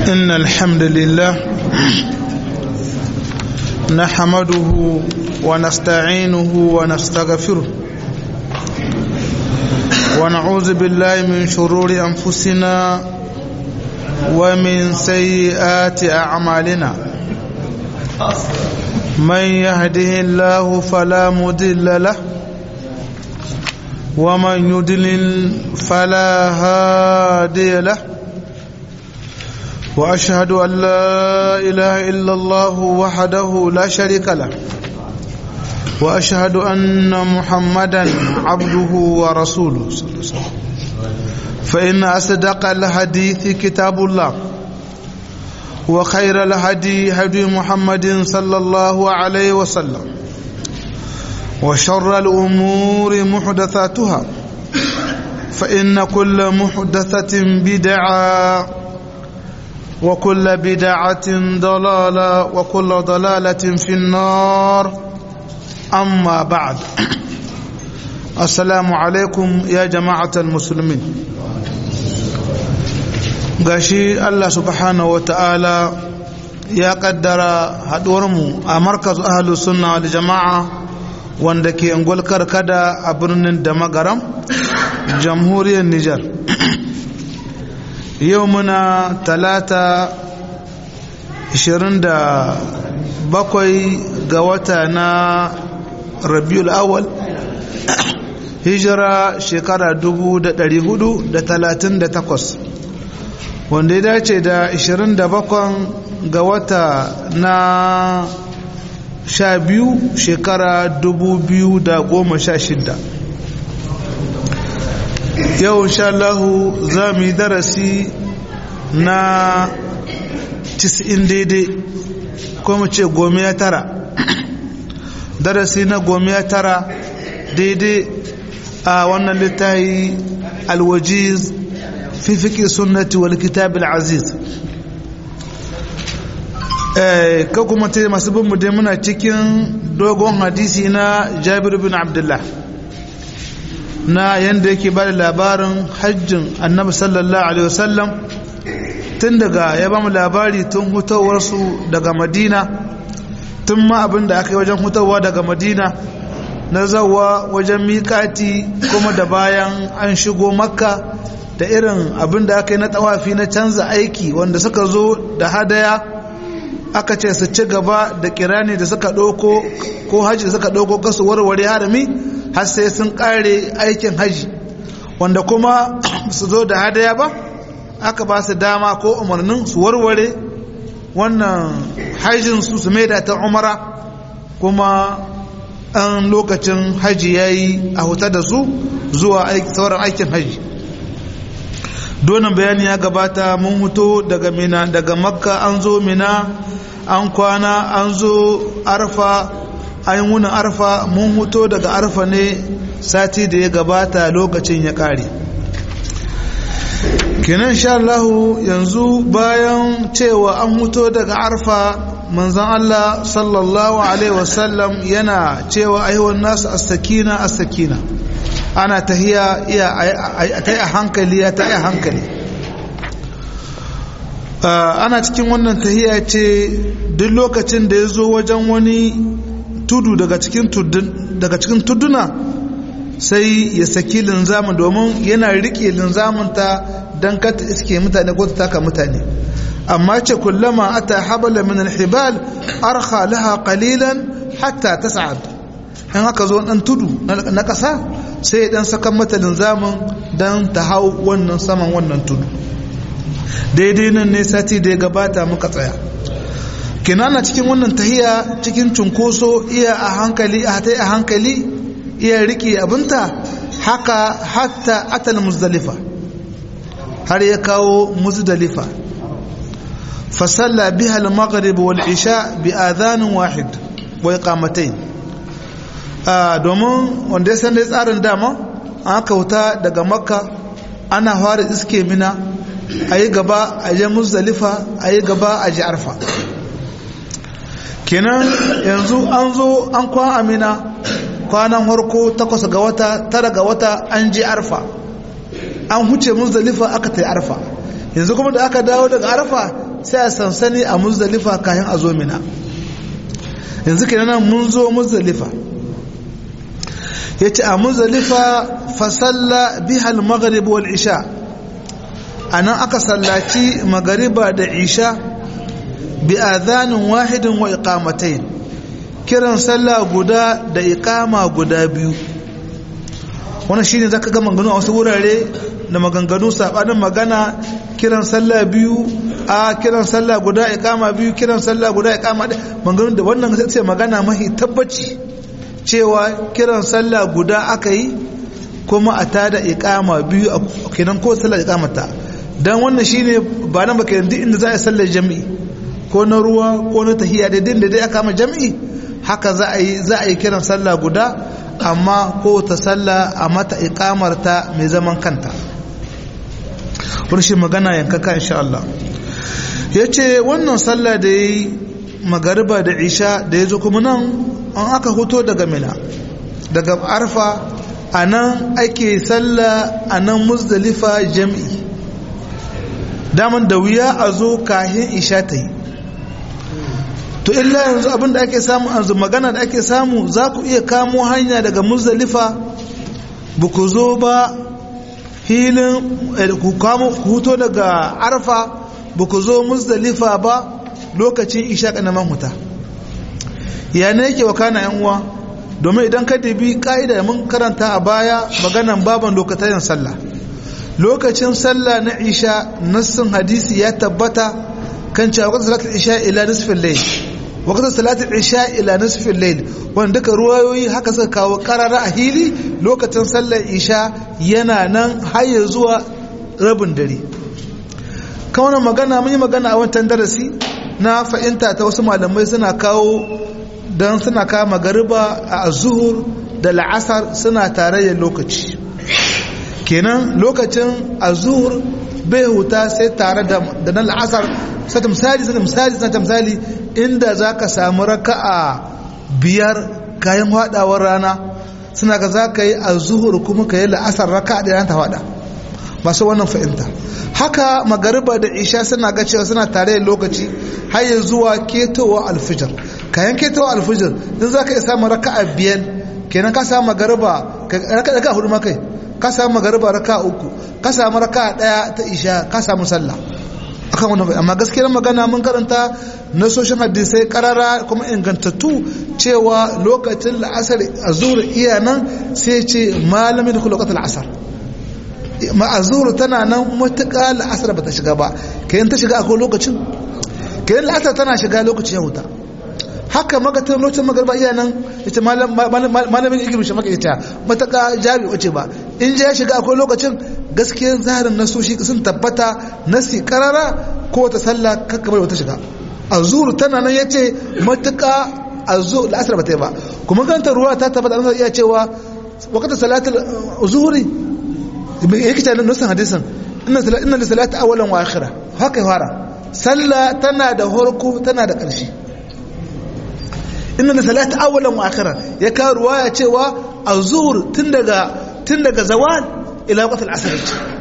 إن الحمد لله نحمده ونستعينه ونستغفره ونعوذ بالله من شرور أنفسنا ومن سيئات أعمالنا من يهده الله فلا مضل له ومن يضلل فلا هادي له واشهد ان لا اله الا الله وحده لا شريك له واشهد ان محمدا عبده ورسوله صلى الله عليه وسلم فان اصدق الحديث كتاب الله وخير الهدي هدي محمد صلى الله عليه وسلم وشر الأمور محدثاتها فإن كل محدثة بدعة وكل بدعة ضلالة وكل ضلالة في النار أما بعد السلام عليكم يا جماعة المسلمين gashi Allah subhanahu wa ta'ala ya kaddara haɗuwarmu a markaz ahalus sunna da jama'a wanda ke ngulkar kada a birnin da magaram jamhuriyar Nijar yau muna talata 27 ga wata na rabiul awal hijira shekara 438 wanda ya dace da 27 ga wata na sha biyu shekara dubu biyu da goma sha shida yau Allahu za mu yi darasi na tis'in daidai ko mu ce gomiya tara darasi na gomiya tara daidai a wannan littafi alwajiz fi fiƙi sunnati wal kitab aziz ka kuma ta masu bin dai muna cikin dogon hadisi na jabir bin abdullah na yadda yake ba da labarin hajjin annabi sallallahu alaihi wasallam tun daga ya ba mu labari tun hutawarsu daga madina tun ma abin da aka yi wajen hutawa daga madina na zawa wajen miƙati kuma da bayan an shigo makka da irin abin da aka yi na tawafi na canza aiki wanda suka zo da hadaya aka ce su ci gaba da kirani da suka ɗauko ko haji da suka ɗauko kasu warware harami har sai sun ƙare aikin haji wanda kuma su zo da hadaya ba aka ba su dama ko umarnin su warware wannan hajjin su su maida ta umara kuma an lokacin haji ya yi a huta da su zuwa sauran aikin haji donan bayani ya gabata mun huto daga mina daga makka an zo mina an kwana an zo arfa an wunin arfa mun huto daga arfa ne sati da ya gabata lokacin ya kare kenan sha Allahu yanzu bayan cewa an huto daga arfa manzan Allah sallallahu alaihi wasallam yana cewa aiwon nasu astakina astakina ana tahiya iya ta yi a hankali ya ta yi a hankali ana cikin wannan tahiya ce duk lokacin da ya zo wajen wani tudu daga cikin tuduna sai ya saki linzamin domin yana rike linzaminta don kata iske mutane ko ta taka mutane amma ce kullama ata habala min alhibal arkha laha qalilan hatta tas'ad in aka zo dan tudu na ƙasa sai dan saka mata linzamin dan ta hau wannan saman wannan tudu daidai nan ne sati da ya gabata muka tsaya kinana cikin wannan tahiya cikin cunkoso iya a hankali a hatai a hankali iya rike abinta haka hatta atal muzdalifa har ya kawo muzdalifa fasalla biha al-maghrib wal isha bi adhanin wahid wa iqamatayn domin wanda ya san dai tsarin dama an kauta daga makka ana fara iske mina a yi gaba a je muzdalifa a yi gaba a ji arfa kenan yanzu an zo an kwan amina kwanan harko takwas ga wata tara ga wata an je arfa an huce muzdalifa aka ta arfa yanzu kuma da aka dawo daga arfa sai a sansani a muzdalifa kayan a zo mina yanzu kenan mun zo muzdalifa ya ce a muzdalifa fasalla bihal maghrib wal isha a nan aka sallaci magariba da isha bi adhanin wahidin wa iqamatain kiran sallah guda da iqama guda biyu wannan shine zaka ga maganganu a wasu wurare da maganganu sabanin magana kiran sallah biyu a kiran sallah guda iqama biyu kiran sallah guda iqama maganganu da wannan sai magana mahi tabbaci cewa kiran sallah guda aka yi kuma a tada iqama biyu kenan ko sallah iqamata dan wannan shine ba nan ba kenan duk inda za a sallar jami'i ko na ruwa ko na tahiya da din da dai aka ma jami'i haka za a yi za a yi kiran sallah guda amma ko ta sallah a mata iqamar ta mai zaman kanta shi magana yankaka insha Allah yace wannan sallah da yi magariba da isha da yazo kuma nan an aka hoto daga mina daga arfa anan ake sallah anan muzdalifa jami'i daman da wuya a zo kahin isha ta yi to illa yanzu abin da ake samu yanzu magana da ake samu za ku iya kamo hanya daga muzdalifa ba ku zo ba hilin ku kamo ku huto daga arfa ba ku zo muzdalifa ba lokacin isha kanaman huta ya ne yake wakana yan uwa domin idan ka dabi ka'ida mun karanta a baya maganan baban lokacin sallah lokacin sallah na isha nassin hadisi ya tabbata kan cewa wakatan salatul isha ila nisfin layl wakatan salatul isha ila nisfin layl wanda duka ruwayoyi haka suka kawo karara a hili lokacin sallar isha yana nan har zuwa rabin dare kawana magana mun yi magana a wancan darasi na fahimta ta wasu malamai suna kawo don suna kawo magariba a zuhur da la'asar suna tarayyar lokaci kenan lokacin azur bai huta sai tare da na la'asar sata misali sata misali sata misali inda za ka samu raka'a biyar kayan haɗawar rana suna ka za ka yi azuhur kuma ka yi la'asar raka'a da ta haɗa masu wannan fahimta haka magariba da isha suna ga cewa suna tare da lokaci har ya zuwa ketowa alfijir kayan ketowa alfijir din za ka iya samun raka'a biyar kenan ka samu magariba raka'a hudu makai ka samu magariba raka uku ka samu raka daya ta isha ka samu sallah akan wannan amma gaskiyar magana mun karanta nasoshin hadisai karara kuma ingantattu cewa lokacin la'asar azur iya nan sai ce malamin da lokacin la'asar ma azur tana nan matuƙa la'asar ba ta shiga ba kayan ta shiga akwai lokacin kayan la'asar tana shiga lokacin ya huta haka magatar lokacin magarba iya nan ita malamin igirin shi maka ita mataka jami wace ba in ya shiga akwai lokacin gaskiyar zaharin nasoshi sun tabbata nasi karara ko wata sallah kakkamar wata shiga azuru tana nan ya ce matuka azuru la'asar ba ta yi ba kuma ganta ruwa ta tabbata an iya cewa wakata salatul zuhuri yake ce nasan hadisin inna da salatu awalan wa akhira haka ya fara sallah tana da horko tana da ƙarshe inna da salata awalan wa akhira ya kawo ruwaya cewa azur tun daga tun daga zawal ila waqt al-asr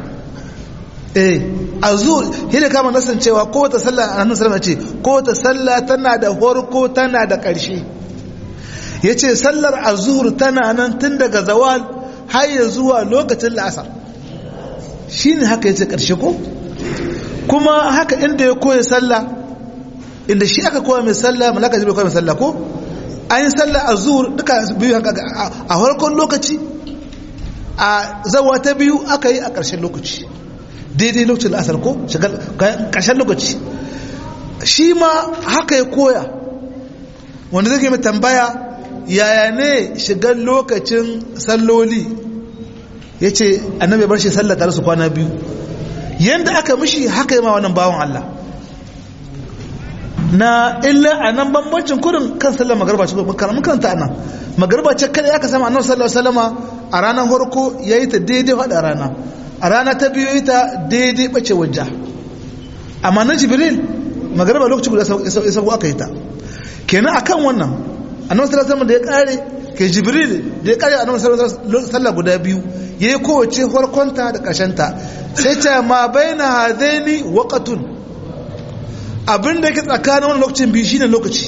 eh azur hina kama nasan cewa ko ta sallah annabi sallallahu ce ko ta sallah tana da farko tana da ƙarshe yace sallar azur tana nan tun daga zawal har ya zuwa lokacin la'asar shine haka yace ƙarshe ko kuma haka inda ya koya sallah inda shi aka koya mai sallah malaka jibril koya mai sallah ko an yi sallah a zuhur duka biyu a farkon lokaci a zawa ta biyu aka yi a ƙarshen lokaci daidai lokacin la'asar ko ƙarshen lokaci shi ma haka ya koya wanda zai mai tambaya yaya ne shigar lokacin salloli ya ce annabi bar shi sallah tare su kwana biyu yadda aka mishi haka yi ma wannan bawan Allah na illa a nan bambancin kurin kan sallar magarba ce mun karanta nan magarba ce kada ya ka sama annabi sallallahu alaihi wasallama a ranar farko yayi ta daidai hada rana a rana ta biyu yi ta daidai bace wajja amma na jibril magarba lokaci guda ya sabo aka yi ta kenan akan wannan annabi sallallahu alaihi wasallama da ya kare ke jibril da ya kare annabi sallallahu alaihi wasallam guda biyu yayi kowace farkonta da ta sai ta ma baina hadaini waqatun abin da yake tsakanin wani lokacin biyu shine lokaci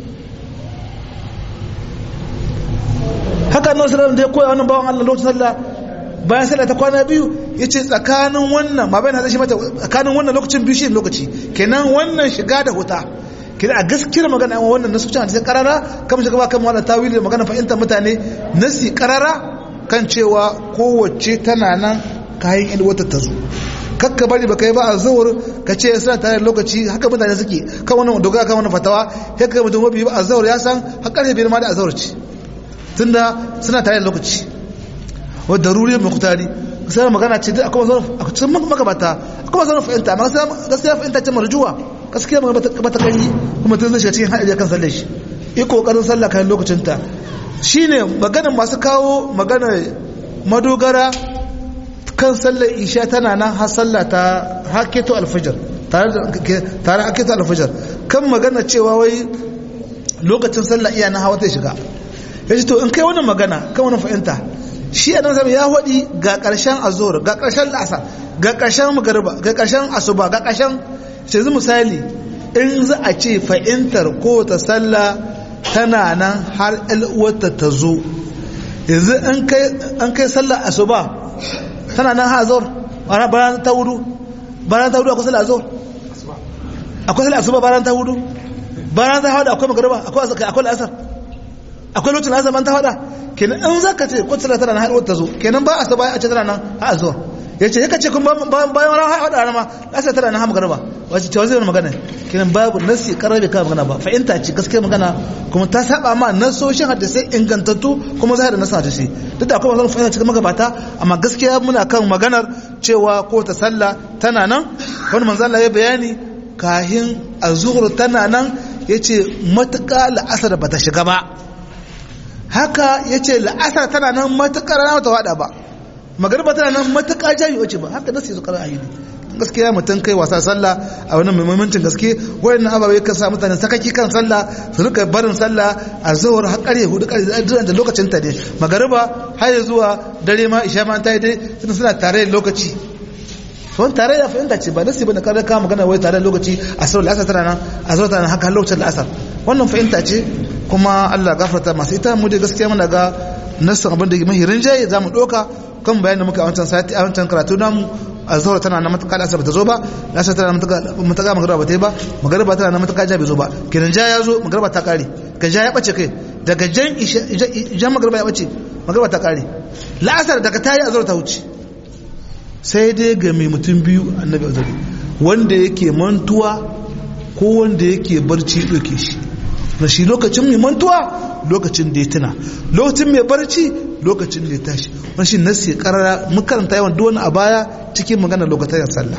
haka nan sallallahu da ya koya wannan bawan Allah lokacin sallah bayan sallah ta kwana biyu yace tsakanin wannan ma bayan hadashi mata tsakanin wannan lokacin biyu shine lokaci kenan wannan shiga da huta kenan a gaskiyar magana an wannan nasu cin hadisi karara kamar shiga ba kan wannan tawili da magana fahimtar mutane nasi karara kan cewa kowace tana nan kayan in wata ta zo kakka bari ba kai ba a zuwar ka ce suna tare da lokaci haka mutane suke kan wannan dogara kan wannan fatawa haka mutum mabi ba a zuwar ya san har karfe biyar ma da a zuwar ci tunda suna tare da lokaci wadda daruri mai kutari sai magana ce duk akwai zaune a cikin magabata akwai zaune fahimta amma gaskiya fahimta ce marjuwa gaskiya magana ba ta kanyi kuma tun zai shiga cikin haɗari kan sallar shi yi kokarin sallah kayan lokacinta shine maganar masu kawo maganar madogara kan sallar isha tana nan har sallah ta haketo alfajar tare haketo alfajar kan magana cewa wai lokacin sallah iya na hawa ta shiga ya ce to in kai wannan magana kan wannan fahimta shi a nan ya haɗi ga ƙarshen azor ga ƙarshen lasa ga ƙarshen magariba ga ƙarshen asuba ga ƙarshen yanzu misali in za a ce fahimtar ko ta sallah tana nan har uwarta ta zo yanzu an kai sallah asuba tana nan har azor bayan ta hudu bayan ta hudu akwai sallah azor akwai sallah asuba bayan ta hudu bayan ta hudu akwai magariba akwai asar akwai lokacin azar ban ta hada kenan in za ka ce ko sallah tana nan har ta zo kenan ba asuba a ce tana nan har azor ya ce yaka ce kun bayan wani haɗa rana ma asar tana nan har magariba wace ce wazai magana kenan babu nasi karabe ka magana ba fahimta ce gaskiya magana kuma ta saba ma nasoshin hadisai ingantattu kuma zahiri nasu hadisai duk da akwai masu fahimta cikin magabata amma gaskiya muna kan maganar cewa ko ta sallah tana nan wani manzo Allah ya bayani kahin azhur tana nan yace matuƙa la'asar bata shiga ba haka yace la'asar tana nan matuƙa rana ta wada ba magariba tana nan matuƙa jami wace ba haka nasu su kara ayyudi gaskiya mutum kai wasa sallah a wani muhimmancin gaske wayannan ababe kan sa mutane sakaki kan sallah su rika barin sallah a zuwar har ƙarfe hudu ƙarfe da lokacin ta ne magariba har zuwa dare ma isha ma ta yi dai suna suna tare da lokaci wani tare da fahimta ce ba nasi ba da kada ka magana wai tare da lokaci a sauran la'asar tana nan a zuwa tana haka lokacin la'asar wannan fahimta ce kuma Allah gafarta masu ita mu dai gaskiya muna ga nassin abin da mahi rinjaye za mu ɗauka kan bayanin da muka a wancan sati a wancan karatu namu a zaura tana na matuƙa da asar ta zo ba asar tana na matuƙa magana ba ta yi ba magana ba tana na matuƙa ja bai zo ba kenan ja ya zo magana ba ta ƙare ka ja ya ɓace kai daga jan jan magana ya ɓace magana ba ta ƙare la'asar daga ta yi a zaura ta wuce sai dai ga mai mutum biyu annabi azari wanda yake mantuwa ko wanda yake barci ɗauke shi na shi lokacin mai mantuwa lokacin da ya tuna lokacin mai barci lokacin da ya tashi wani shi nasi karara makaranta yawan duwani a baya cikin magana lokacin sallah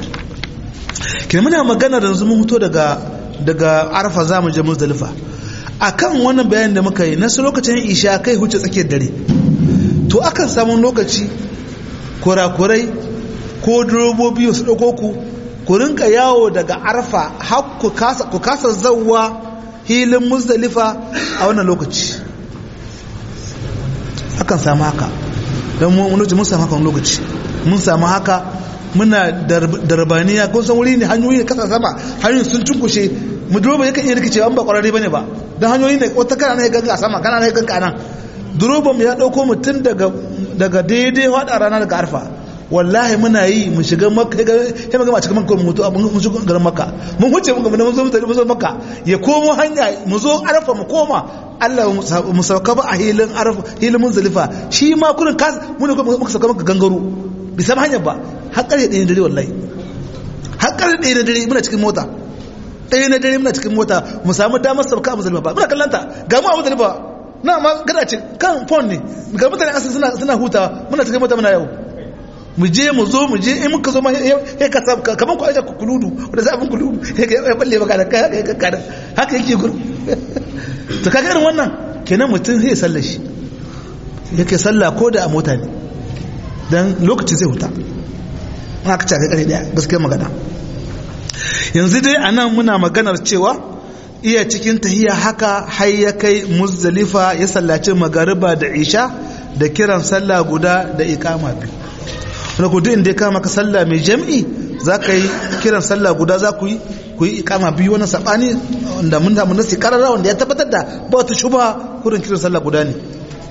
ke muna magana da yanzu mun huto daga daga arfa za mu je muzdalifa akan wannan bayanin da muka yi nasu lokacin isha kai huce tsakiyar dare to akan samu lokaci kurakurai ko durobobi su ɗauko ku ku rinka yawo daga arfa har ku kasa zauwa hilin muzdalifa a wannan lokaci akan samu haka don mun mun samu haka lokaci mun samu haka muna darbaniya kun san wuri ne hanyoyi ne kasa sama hanyoyin sun cunkushe mu duroba yakan iya rikicewa an ba kwararre bane ba don hanyoyi ne wata kana na ganga sama kana na ganga nan duroban mu ya dauko mutum daga daga daidai wada rana daga arfa wallahi muna yi mu shiga makka ya magama cikin makka mu mutu mun shiga garin makka mun huce mun gama mun zo mun zo makka ya komo hanya mu zo arfa mu koma Allah mu sauka ba a hilin arfa hilin munzalifa shi ma kurin kas mun ne muka sauka maka gangaro bi sama hanyar ba har kare ɗaya dare wallahi har kare ɗaya na dare muna cikin mota ɗaya na dare muna cikin mota mu samu damar sauka a muzdalifa ba muna kallanta ga mu a muzdalifa na ma gada ce kan phone ne ga mutane asali suna suna hutawa muna cikin mota muna yau mu je mu zo mu je in muka zo ma ya ka sab kaman ku aja kuludu wanda zafin kuludu ya balle baka da kai ya kada haka yake guru to kaga irin wannan kenan mutum zai sallar shi yake sallah ko da a mota ne dan lokaci zai huta haka ta kare daya gaskiya magana yanzu dai anan muna maganar cewa iya cikin tahiya haka har ya kai muzdalifa ya sallaci magariba da isha da kiran sallah guda da ikama biyu wanda ku duk inda ya kama ka sallah mai jam'i za ka yi kiran sallah guda za ku yi ku yi ikama biyu wani sabani da mun da mun nasi karara wanda ya tabbatar da ba wata shuba kurin kiran sallah guda ne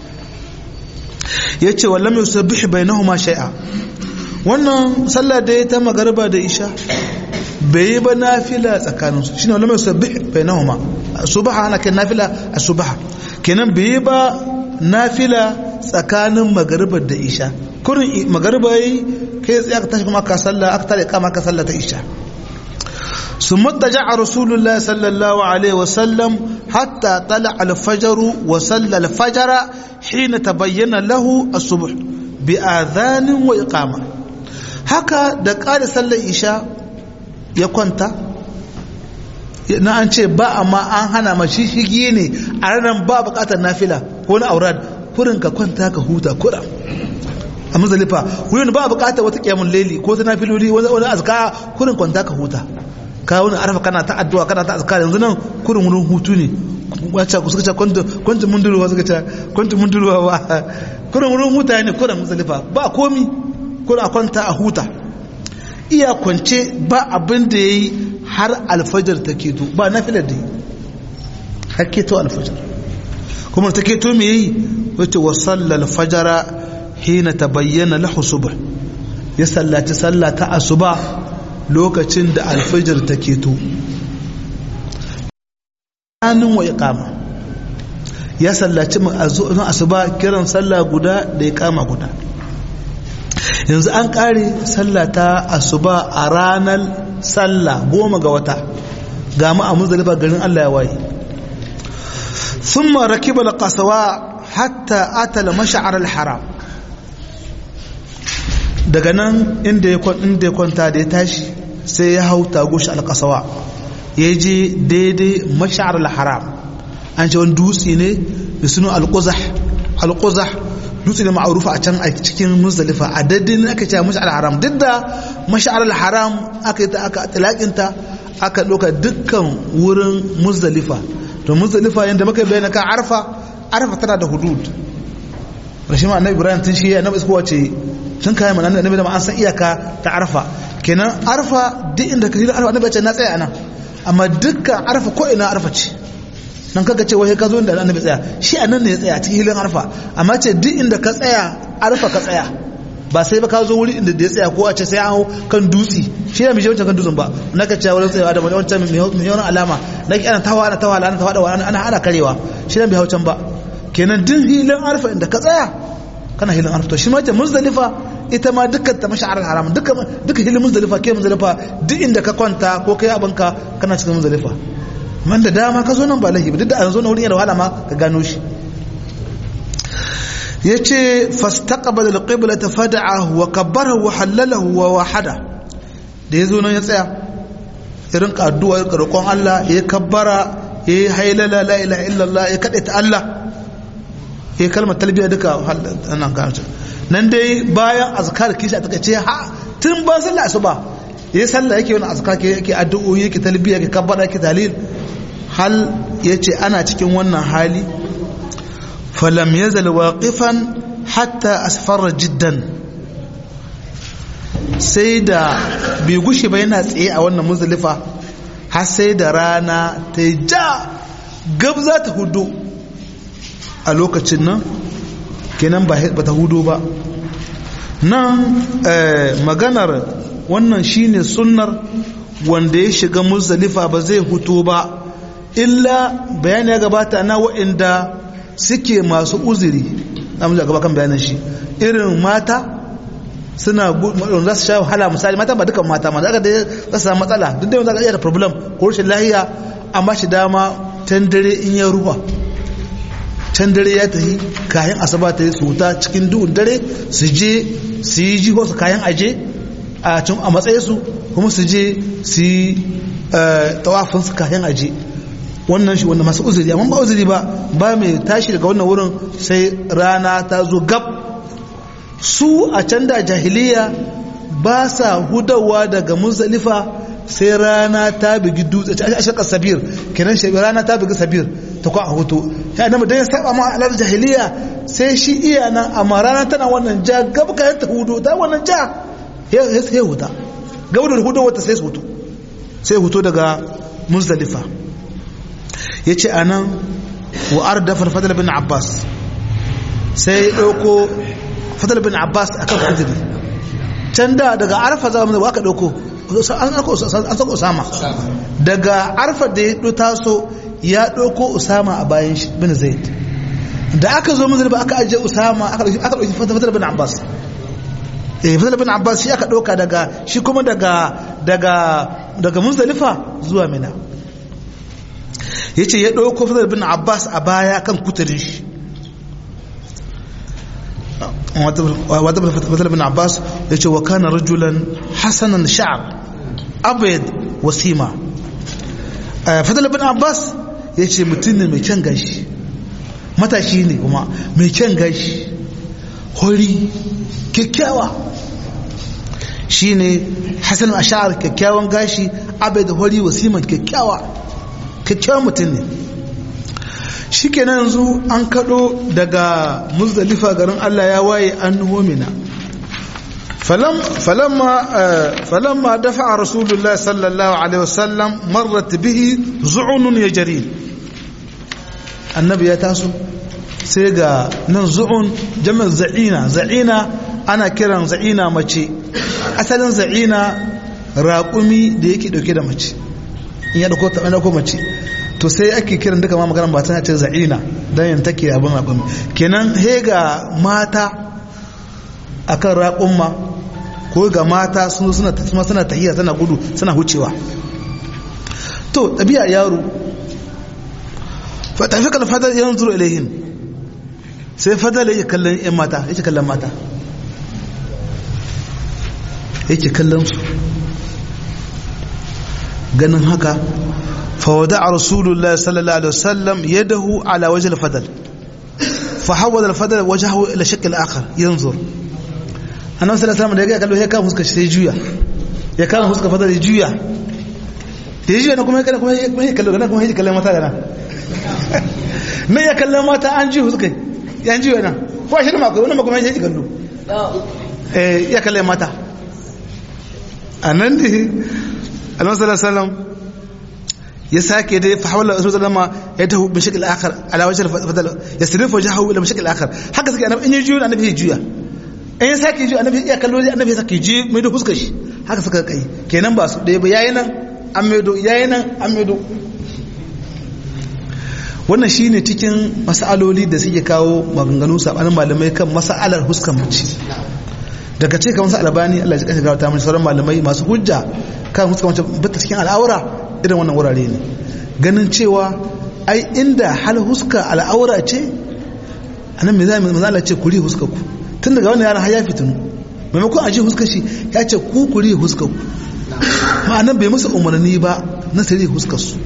yace wallam yusabbih bainahuma shay'a wannan sallah da ta magariba da isha bai yi ba nafila tsakanin su shine wallam yusabbih bainahuma subha ana kan nafila asubha kenan bai yi ba nafila tsakanin magariba da isha kurin magariba yi kai tsaye aka tashi kuma ka sallah aka tare kama ka sallah ta isha ثم اضطجع رسول الله صلى الله عليه وسلم حتى طلع الفجر وصلى الفجر حين تبين له الصبح بآذان وإقامة هكا دقال صلى إشاء يكونتا na an ce ba amma an hana mashi shigi ne a ranar ba bukatar nafila ko na aurat kurin ka kwanta ka huta kura a mazalifa wurin ba bukatar wata kyamun laili ko ta nafiloli wani azka kurin kwanta ka huta ka wani arfa kana ta addu'a kana ta azkar yanzu nan kurin wurin hutu ne wacce ku suka ce kwanta munduruwa suka ce kwanta munduruwa ba kurin wurin huta ne kurin musalifa ba komi kurin a kwanta a huta iya kwance ba abin da ya yi har alfajar ta keto ba na filar da yi har keto alfajar kuma ta keto me yi wacce wasalla alfajara hina ta bayyana lahu subh ya sallaci sallata asuba lokacin da alfajir ta keto hannun wa iqama ya sallaci na asuba kiran sallah guda da iqama guda yanzu an kare sallah ta asuba a ranar sallah goma ga wata ga mu a muzdalifa garin Allah ya waye thumma rakiba alqasawa hatta ata al-mash'ar al-haram daga nan inda ya kwanta da ya tashi sai ya hau tagoshi alkasawa ya je daidai mashar al-haram an ce wani dutse ne da sunu al-quzah al-quzah dutse ne ma'arufa a can a cikin muzdalifa a daidai aka ce mashar al-haram duk da mashar al-haram aka yi ta aka tilakinta aka ɗauka dukkan wurin muzdalifa to muzdalifa yadda muka bayyana kan arfa arfa tana da hudud rashin ma annabi ibrahim tun shi ya annabi iskowa ce sun kayan mana annabi da an san iyaka ta arfa kenan arfa duk inda ka hira arfa annabi ce na tsaya anan amma dukkan arfa ko ina arfa ce nan kaga ce wai ka zo inda annabi tsaya shi anan ne ya tsaya cikin hilin arfa amma ce duk inda ka tsaya arfa ka tsaya ba sai ba ka zo wuri inda da ya tsaya ko a ce sai an hau kan dutsi shi ne mai wancan kan dutsen ba na ka cewa wurin tsayawa da wancan mai yawan alama na ki ana tawa ana tawa ana tawa ana ana ana karewa shi ne bai hau can ba kenan duk hilin arfa inda ka tsaya kana hilin arfa to shi ma ce muzdalifa ita ma dukkan ta masha'ar haram dukkan dukkan hilin muzdalifa ke muzdalifa duk inda ka kwanta ko kai abinka kana cikin muzdalifa man da dama ka zo nan ba lahi duk da an zo na wurin yana wahala ma ka gano shi yace fastaqbala alqiblata fad'ahu wa kabbarahu wa halalahu wa wahada da yazo nan ya tsaya irin addu'a ya roƙon Allah ya kabbara ya hailala la ilaha illallah ya kade ta Allah ya kalmar talbiya duka nan karatu nan dai bayan azkar kishi a takaice ha tun ba sallah asuba ya sallah yake wani azkar yake addu'o'i yake talbiya yake kabbara yake dalil hal yace ana cikin wannan hali falam yazal waqifan hatta asfara jiddan sai da bai gushe ba yana tsaye a wannan muzdalifa har sai da rana ta ja gab za ta hudu a lokacin nan kenan ba ta hudu ba nan maganar wannan shine sunnar wanda ya shiga muzdalifa ba zai hutu ba illa bayani ya gabata na wa'inda suke masu uzuri na mu gaba kan bayanan shi irin mata suna za su sha wahala misali mata ba dukan mata ma za su samu matsala duk da yau za ka iya da problem ko rashin lahiya amma shi dama can dare in ya ruwa can dare ya tafi kayan asaba ta yi su wuta cikin duhun dare su je su yi jiho su kayan aje a cin a matsayi su kuma su je su yi tawafin su kayan aje wannan shi wanda masu uzuri amma ba uzuri ba ba mai tashi daga wannan wurin sai rana ta zo gab su a can da jahiliya ba sa hudawa daga muzdalifa sai rana ta bigi dutse a shakar sabir kenan shi rana ta bigi sabir ta kwa a hutu ya nama dan ya saba ma alar jahiliya sai shi iya nan amma rana tana wannan ja gab kayan ta hudu ta wannan ja ya sai huta gaba da hudu wata sai su hutu sai hutu daga muzdalifa ya ce a nan wa'ar da farfadar bin abbas sai ya ɗauko fadar bin abbas a kan kudiri can da daga arfa za mu aka ɗauko an sako usama daga arfa da ya taso ya ɗauko usama a bayan bin zaid da aka zo muzdalifa aka ajiye usama aka ɗauki fadar bin abbas eh fadar bin abbas shi aka ɗauka daga shi kuma daga daga daga muzdalifa zuwa mina ya ce ya ɗauko fadar bin abbas a baya kan kuturin shi wata fadar bin abbas ya ce wa kana rajulan hasanan sha'ab abayad wasima fadar bin abbas ya ce mutum ne mai kyan gashi matashi ne kuma mai kyan gashi hori kyakkyawa shi ne hasanan asha'ar kyakkyawan gashi abayad hori wasiman kyakkyawa kyakkyawan mutum ne shi kenan yanzu an kaɗo daga muzdalifa garin Allah ya waye an homina falamma dafa a rasulullah sallallahu alaihi wasallam marrat bihi zu'unun ya jari annabi ya taso sai ga nan zu'un jami'ar za'ina za'ina ana kiran za'ina mace asalin za'ina raƙumi da yake ɗauke da mace in ya ɗauko mace to sai ake kiran duka ma maganar ba tana ce za'ina don yin take abin raƙumi kenan he ga mata akan raƙumma ko ga mata sun suna suna suna tahiya suna gudu suna hucewa to ɗabi'a yaro fa tafi kan fadar yan zuru ilaihin sai fadar yake kallon yan mata yake kallon mata yake kallon su ganin haka فودع رسول الله صلى الله عليه وسلم يده على وجه الفضل فحول الفضل وجهه الى شكل اخر ينظر annabi sallallahu alaihi wasallam da ya kallo ya kama fuskar sai juya ya kama fuskar fadar ya juya da ya juya na kuma ya kuma ya kallo na kuma ya kallon mata da nan nan ya kallon mata an ji fuskar ya juya nan ko shi ma kai wannan kuma ya ji kallo eh ya kallon mata anan ne annabi sallallahu alaihi wasallam ya sake dai fa hawala rasul sallama ya tahu bi shakl akhar ala wajh al-fadl yasrifu wajhahu ila shakl akhar haka suke annabi in ya juyo annabi ya juya in ya sake juya annabi ya kallo annabi ya sake ji mai da fuskar shi haka suka kai kenan ba su ɗaya ba yayi nan an maido yayi nan an maido wannan shine cikin masaloli da suke kawo maganganu sabanin malamai kan masalar huskan mace daga ce kamar sa albani Allah ya kashe gawata mun sauran malamai masu hujja kan huskan mace bata cikin al'aura irin wannan wurare ne ganin cewa ai inda hal huska al'aura ce anan me zai manzala ce kuri huska ku tun daga wannan yaran har ya fitinu maimakon aji huska shi ya ce ku kuri huska ku ma'anan bai musu umarni ba na sirri huskar su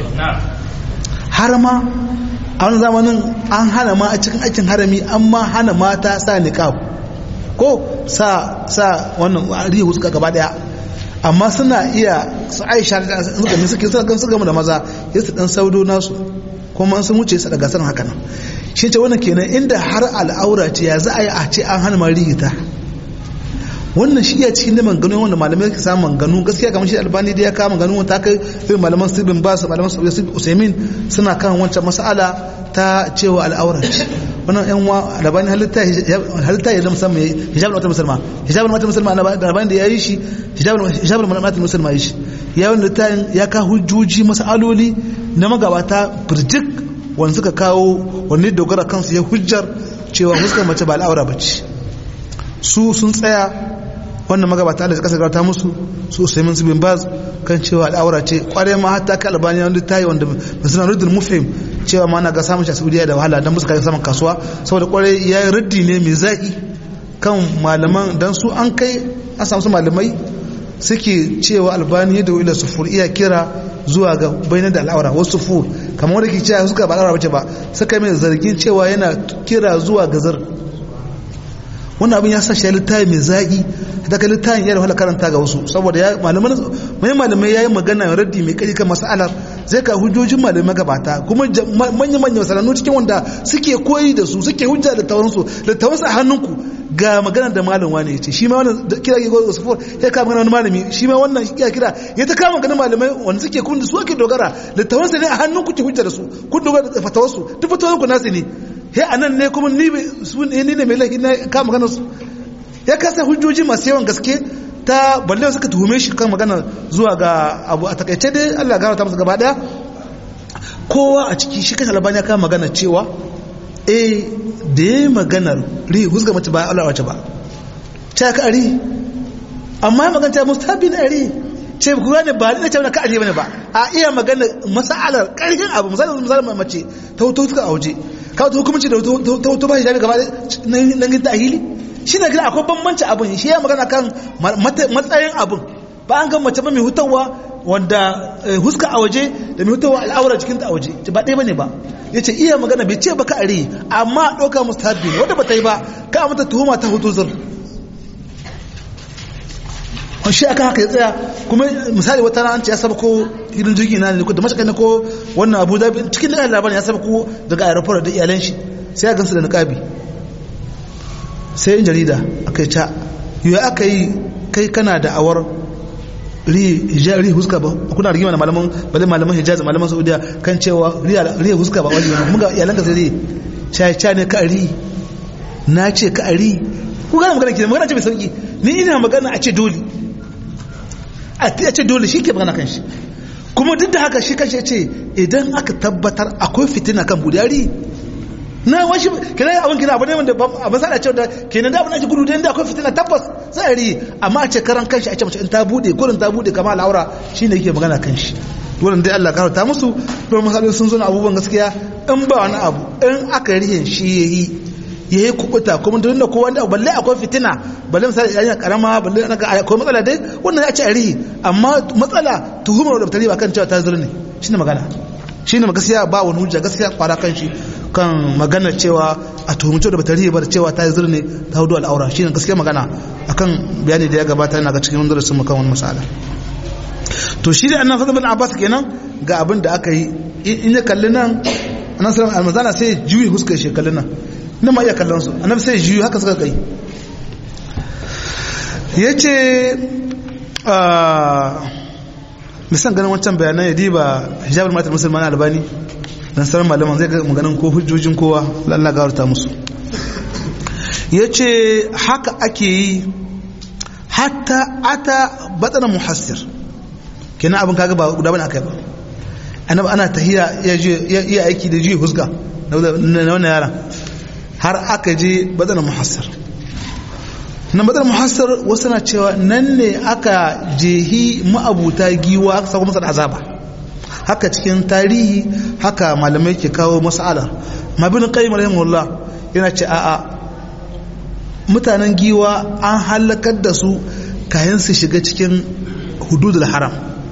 har ma a wani zamanin an hana ma a cikin aikin harami an ma hana mata sa niqab ko sa sa wannan riya huska gaba daya amma suna iya su aisha da suka ne suke suka su gama da maza ya su dan saudo nasu kuma sun wuce su daga san haka nan shi ce wannan kenan inda har al'aura ce ya za a yi a ce an hana marigita wannan shi ya cikin neman gano wanda malamai ka samu gano gaskiya kamar shi albani da ya kama gano ta kai irin malaman sibin ba su malaman usaimin suna kan wancan mas'ala ta cewa al'aura ce wannan yan wa albani halitta halitta ya musamman hijabul mata musulma hijabul mata musulma albani da ya yi shi hijabul mata musulma yi shi ya wanda ta ya ka hujjoji mas'aloli na magabata birjik wanda suka kawo wanda dogara kansu ya hujjar cewa fuskar mace ba al'aura ba ce su sun tsaya wannan magabata da suka sagarta musu su usaimin su bin baz kan cewa al'aura ce kware ma hatta ka albani wanda ta yi wanda suna rudin mufhim cewa ma na ga samun shi a saudiya da wahala don musu kai saman kasuwa saboda kware ya yi raddi ne mai zaƙi kan malaman don su an kai an samu su malamai suke cewa albani da wila sufur iya kira zuwa ga bayanan da al'aura wasu sufur kamar wanda ke cewa suka ba al'aura bace ba suka mai zargin cewa yana kira zuwa ga zar wannan abin ya sa shi littafi mai zaƙi da ka littafin ya da wahala karanta ga wasu saboda ya malaman mai malamai ya yi magana raddi mai kai kan mas'alar zai ka hujjojin malamai gabata kuma manya manya masanannu cikin wanda suke koyi da su suke hujja da tawansu da tawansu a hannunku ga magana da malam wani ya ce shi ma wannan kira ke gozo sufur ya kama magana wani malami shi ma wannan ya kira ya ta kama magana malamai wanda suke kun da su ake dogara littafin sa ne a hannun kuke hujja da su kun dogara da fatawar su duk fatawar ku nasu ne he anan ne kuma ni su ne ne mai laifi na kama magana su ya kasa hujjoji masu yawan gaske ta balle suka tuhume shi kan magana zuwa ga abu a takaice dai Allah ya garanta masa gaba daya kowa a ciki shi kan albani ya kama magana cewa eh da ya maganar ri husga mace ba Allah wace ba ta ka ari amma ya maganta mustabi na ari ce ku gane ba ni ce ka ari bane ba a iya magana masalar karfin abu misali misali mace ta hoto suka a waje ka wata hukumci da ta hoto ba shi gaba nan gin tahili shi ne akwai bambanci abun shi ya magana kan matsayin abun ba an ga mace ba mai hutawa wanda huska a waje da mai hutawa al'aura jikinta a waje ba ɗaya bane ba ya ce iya magana bai ce baka are amma ɗauka mustahabi ne wanda ba ta yi ba ka mata tuhuma ta hutu zur shi aka haka ya tsaya kuma misali wata ran ce ya saba ko irin jirgin na ne ko da mashaka ne ko wannan abu da cikin da labarin ya saba ko daga aeroport da iyalan shi sai ya gansu da niqabi sai yin jarida aka yi ca yau aka yi kai kana da awar ri huska ba kuna rigima da malaman bale malaman hijaz malaman saudiya kan cewa ri huska ba wajibi kuma ga iyalanka sai ri cha cha ne ka ri na ce ka ri ku gane magana kenan magana ce mai sauki ni ina magana a ce dole a ce dole shi ke magana kan shi kuma duk da haka shi kan shi ce idan aka tabbatar akwai fitina kan budari na washi kenan abin kina abu ne wanda a masala cewa da kenan da abin ake gudu da akwai fitina tabbas sai a ri amma a ce karan kanshi a ce mace in ta bude gurin ta bude kama al'aura shine yake magana kanshi wannan dai Allah karanta musu don masalolin sun zo na abubuwan gaskiya in ba wani abu in aka rihin shi yayi yayi kubuta kuma duk da kowa da balle akwai fitina balle misali yayin karama balle akwai matsala dai wannan ya ce a rihi amma matsala tuhumar da tare ba kan cewa ta zurne shine magana shine gaskiya ba wani hujja gaskiya kwara kan shi kan magana cewa a tuhumce da batari bar cewa ta zurne ta hudu al'aura shine gaskiya magana akan bayani da ya gabata yana ga cikin darasin mu kan wani masala to shi da annabi bin abbas kenan ga abin da aka yi in ya kalli nan annabi sallallahu alaihi wasallam sai juyi huskar shi kallin nan nan ma iya kallon su annabi sai juyi haka suka kai yace misan ganin wancan bayanan ya diba hijabul matar musulman albani dan sauran malaman zai ga maganin ko hujjojin kowa lalla gawarta musu ya ce haka ake yi hatta ata batsana muhassir kenan abin kaga ba guda bane aka yi ba annabi ana tahiya ya iya aiki da juyi husga na wannan yaran har aka je batsana muhassir na batsana muhassir wasu na cewa nan ne aka jehi ma'abuta giwa aka sako masa da azaba haka cikin tarihi haka malamai ke kawo mas'ala mabin qayyim rahimahullah yana ce a'a mutanen giwa an halakar da su kayan su shiga cikin hududul haram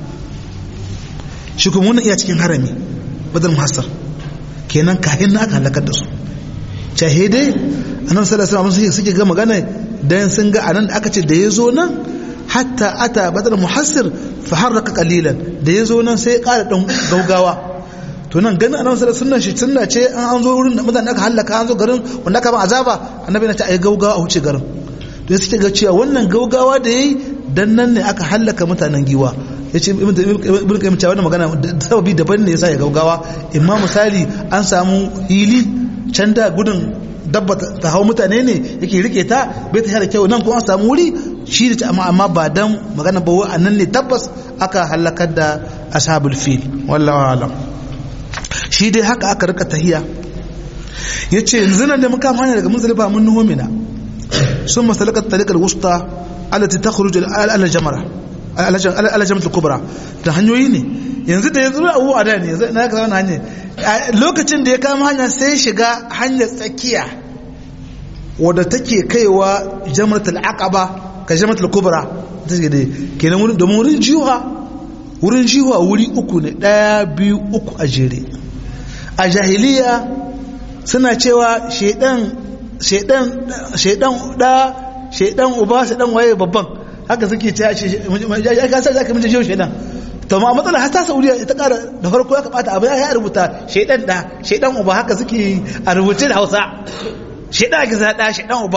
shi kuma wannan iya cikin harami badal muhassar kenan kayan na aka halakar da su shahidai annabi sallallahu alaihi wasallam suke ga magana dan sun ga anan aka ce da yazo nan hatta ata badal muhassir fa harraka qalilan da yazo nan sai ya ƙara dan gaugawa to nan ganin annabi sallallahu alaihi wasallam shi sunna ce an an zo wurin da mutane aka halaka an zo garin wanda aka ba azaba annabi na ce ai gaugawa a wuce garin to sai suke ga cewa wannan gaugawa da yayi dan nan ne aka halaka mutanen giwa yace ibn qayyim cewa wannan magana sababi daban ne yasa ya gaugawa imma misali an samu hili can da gudun dabba ta hau mutane ne yake rike ta bai ta da kyau nan kuma an samu wuri shi da amma amma ba dan magana ba wa nan ne tabbas aka halakar da ashabul fil wallahu alam shi dai haka aka rika tahiya yace yanzu nan da muka hanya daga muzdalifa mun nuho mina sun masalaka tariqal wusta allati takhruju ala jamara ala jamatul kubra da hanyoyi ne yanzu da yanzu abu a da ne yanzu na ka zauna hanyar lokacin da ya kama hanyar sai shiga hanyar tsakiya wadda take kaiwa jamratul aqaba ka jamratul kubra ta ce dai kenan wurin domin wurin jiwa wurin jiwa wuri uku ne daya biyu uku a jere a jahiliya suna cewa shedan shedan shedan da shedan uba shedan waye babban haka suke ta ce ya kasa za ka mince jiyo shaidan to ma matsala har ta saudiya ta kara da farko ya kamata abu ya rubuta shaidan da shaidan uba haka suke a rubuce da hausa shaidan ake sa da shaidan uba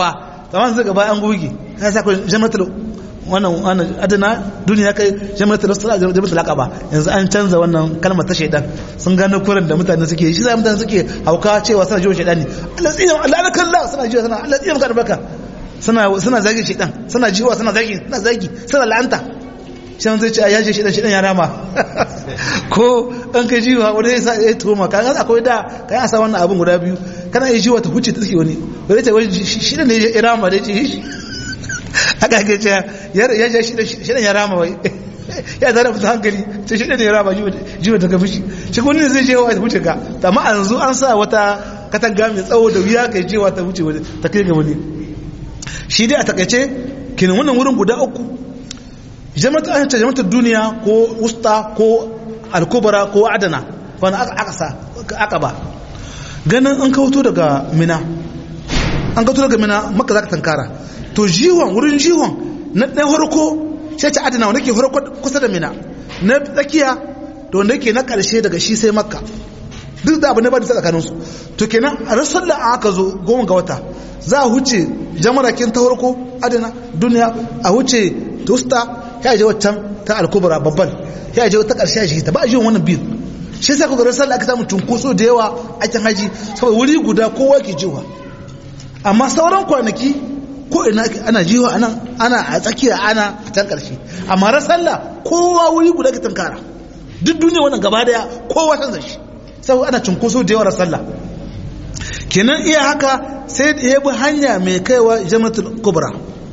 amma sai gaba an goge kai sa ko jamratul wannan wannan adana duniya kai jamratul usra jamratul aqaba yanzu an canza wannan kalmar ta shaidan sun gano kuran da mutane suke shi sai mutane suke hauka cewa suna jiwa shaidani Allah tsina Allah na kalla suna jiwa suna Allah tsina maka barka suna suna zagi shaidan suna jiwa suna zagi suna zagi suna la'anta shan zai ce ya je shaidan shaidan ya rama ko an kai jiwa wani ya sa ya tuhuma kan akwai da kan asa wannan abin guda biyu kana yi jiwa ta huce ta suke wani wani ta wani shaidan ne ya rama da ya ce haka ke ce ya je shaidan ya rama wai ya zara fita hankali ta shi ne ya raba jiwa daga fushi shi wani ne zai je wa wuce ka amma a yanzu an sa wata katanga mai tsawo da wuya kai jewa ta wuce wani ta kai ga wani shi dai a takaice kenan wannan wurin guda uku jama'atu an ce jama'atu duniya ko usta ko alkubara ko adana wani aka sa aka ba ganin an kauto daga mina an kauto daga mina maka za ka tankara to jiwon wurin jiwon na ɗan harko sai ta adana wanda ke farko kusa da mina na tsakiya da wanda ke na ƙarshe daga shi sai makka duk da abu ne ba da tsakanin su to kenan a rasar da aka zo goma ga wata za a huce jamarakin ta farko adana duniya a huce tusta ya je waccan ta alkubra babban ya je ta ƙarshe shi ta ba a ji wannan biyu shi sai kuka rasar da aka samu cunkoso da yawa a can haji saboda wuri guda kowa ke jiwa amma sauran kwanaki ko ina ana jiwa anan ana a tsakiya ana a can karshe amma ran sallah kowa wuri guda ka tankara duk duniya wannan gaba daya kowa san shi sai ana cunkoso da yawa sallah kenan iya haka sai da ya bi hanya mai kaiwa jamatul kubra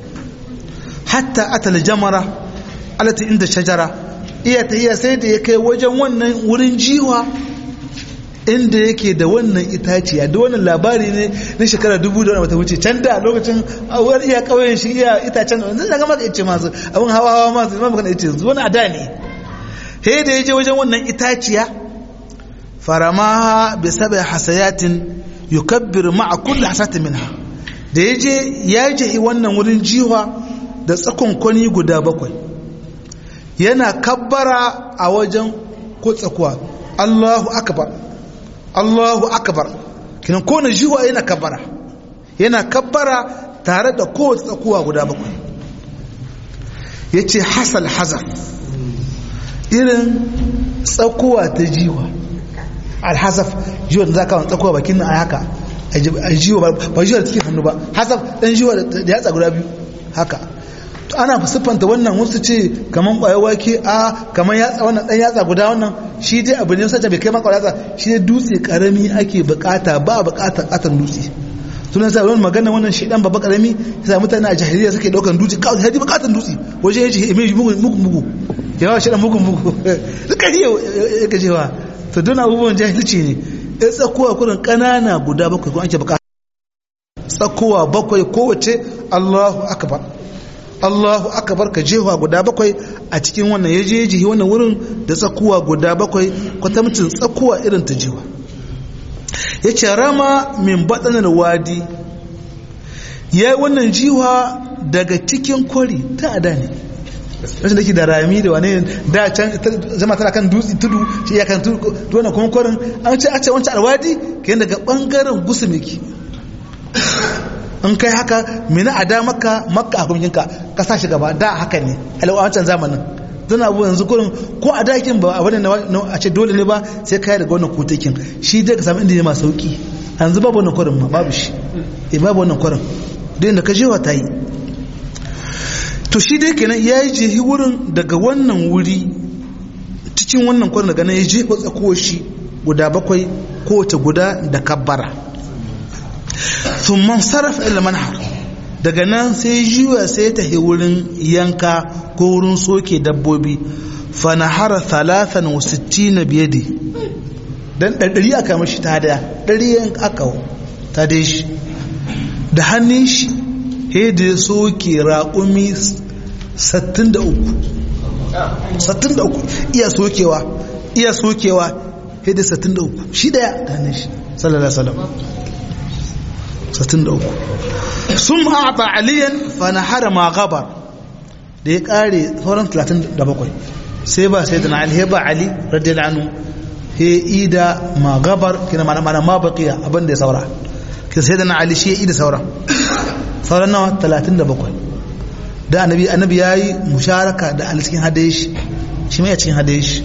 hatta atal jamara alati inda shajara iya ta iya sai da ya kai wajen wannan wurin jiwa inda yake da wannan itaciya da wannan labari ne na shekara dubu da wata wuce can da lokacin awar iya kauyen shi iya itacen da zai daga maka ice masu abin hawa hawa masu ma magana ice wani ada ne he da ya je wajen wannan itaciya faramaha bi sabai hasayatin yukabbir ma'a kulli hasatin minha da ya je ya je wannan wurin jiwa da tsakon kwani guda bakwai yana kabbara a wajen ko tsakuwa Allahu akbar Allahu akbar kinan kowane jiwa yana kabbara yana kabbara tare da kowace tsakuwa guda bakwai ya ce hasal hazar irin tsakuwa ta jiwa alhazaf jiwa da za ka wani tsakuwa bakin nan a haka a jiwa ba jiwa da cikin hannu ba hasaf ɗan jiwa da yatsa guda biyu haka ana siffanta wannan wasu ce kaman ƙwayar wake a kaman yatsa wannan ɗan yatsa guda wannan shi dai abu ne sace bai kai maka yatsa shi ne dutse karami ake bukata ba bukata katon dutse sunan sa wani magana wannan shi dan babba karami sai mutane a jahiliya suke daukan dutse kawai sai bukatan dutse waje yace me mugu mugu mugu yawa shi dan mugu mugu duka hiyo yake cewa to don abubuwan jahilci ne ya tsakuwa kurin kanana guda bakwai ko ake bukata tsakuwa bakwai kowace Allahu akbar Allahu akbar ka jewa guda bakwai a cikin wannan ya je jihi wannan wurin da tsakuwa guda bakwai kwatamcin tsakuwa irin ta jiwa ya ce rama min batsanar wadi ya yi wannan jiwa daga cikin kwari ta ada ne rashin da ke da rami da wane da can zama tana kan dutse tudu shi ya kan tudu wannan kuma kwarin an ce a ce wancan alwadi ke daga bangaren gusumiki in kai haka mina a da maka maka a kumyinka ka sa shi gaba da haka ne a wancan zamanin zan abu yanzu kurin ko a dakin ba a wani a ce dole ne ba sai kai daga wannan kotakin shi dai ka samu inda ne masu sauki yanzu babu wannan kwarin ma babu shi eh babu wannan kwarin dai da ka je wa ta yi to shi dai kenan ya yi jehi wurin daga wannan wuri cikin wannan kwarin daga nan ya jefa tsakuwar shi guda bakwai kowace guda da kabbara sun man sarrafa ila manhar daga nan sai jiwa sai ta wurin yanka ko wurin soke dabbobi fanahara talatan wa sittina biyadi dan ɗari aka mashi ta daya ɗari yan aka ta dai shi da hannun shi da ya soke raƙumi 63 iya sokewa iya sokewa da 63 shi daya da hannun shi sallallahu alaihi wasallam 63 sun a'ata aliyan fanahara ma gabar da ya kare sauran 37 sai ba sai da na ali ba ali radiyallahu anhu he ida ma gabar kina mana mana ma baqiya abin da ya saura kin sai da na ali shi ya ida saura sauran nawa 37 da annabi annabi yayi musharaka da ali cikin hadaye shi shi mai cikin hadaye shi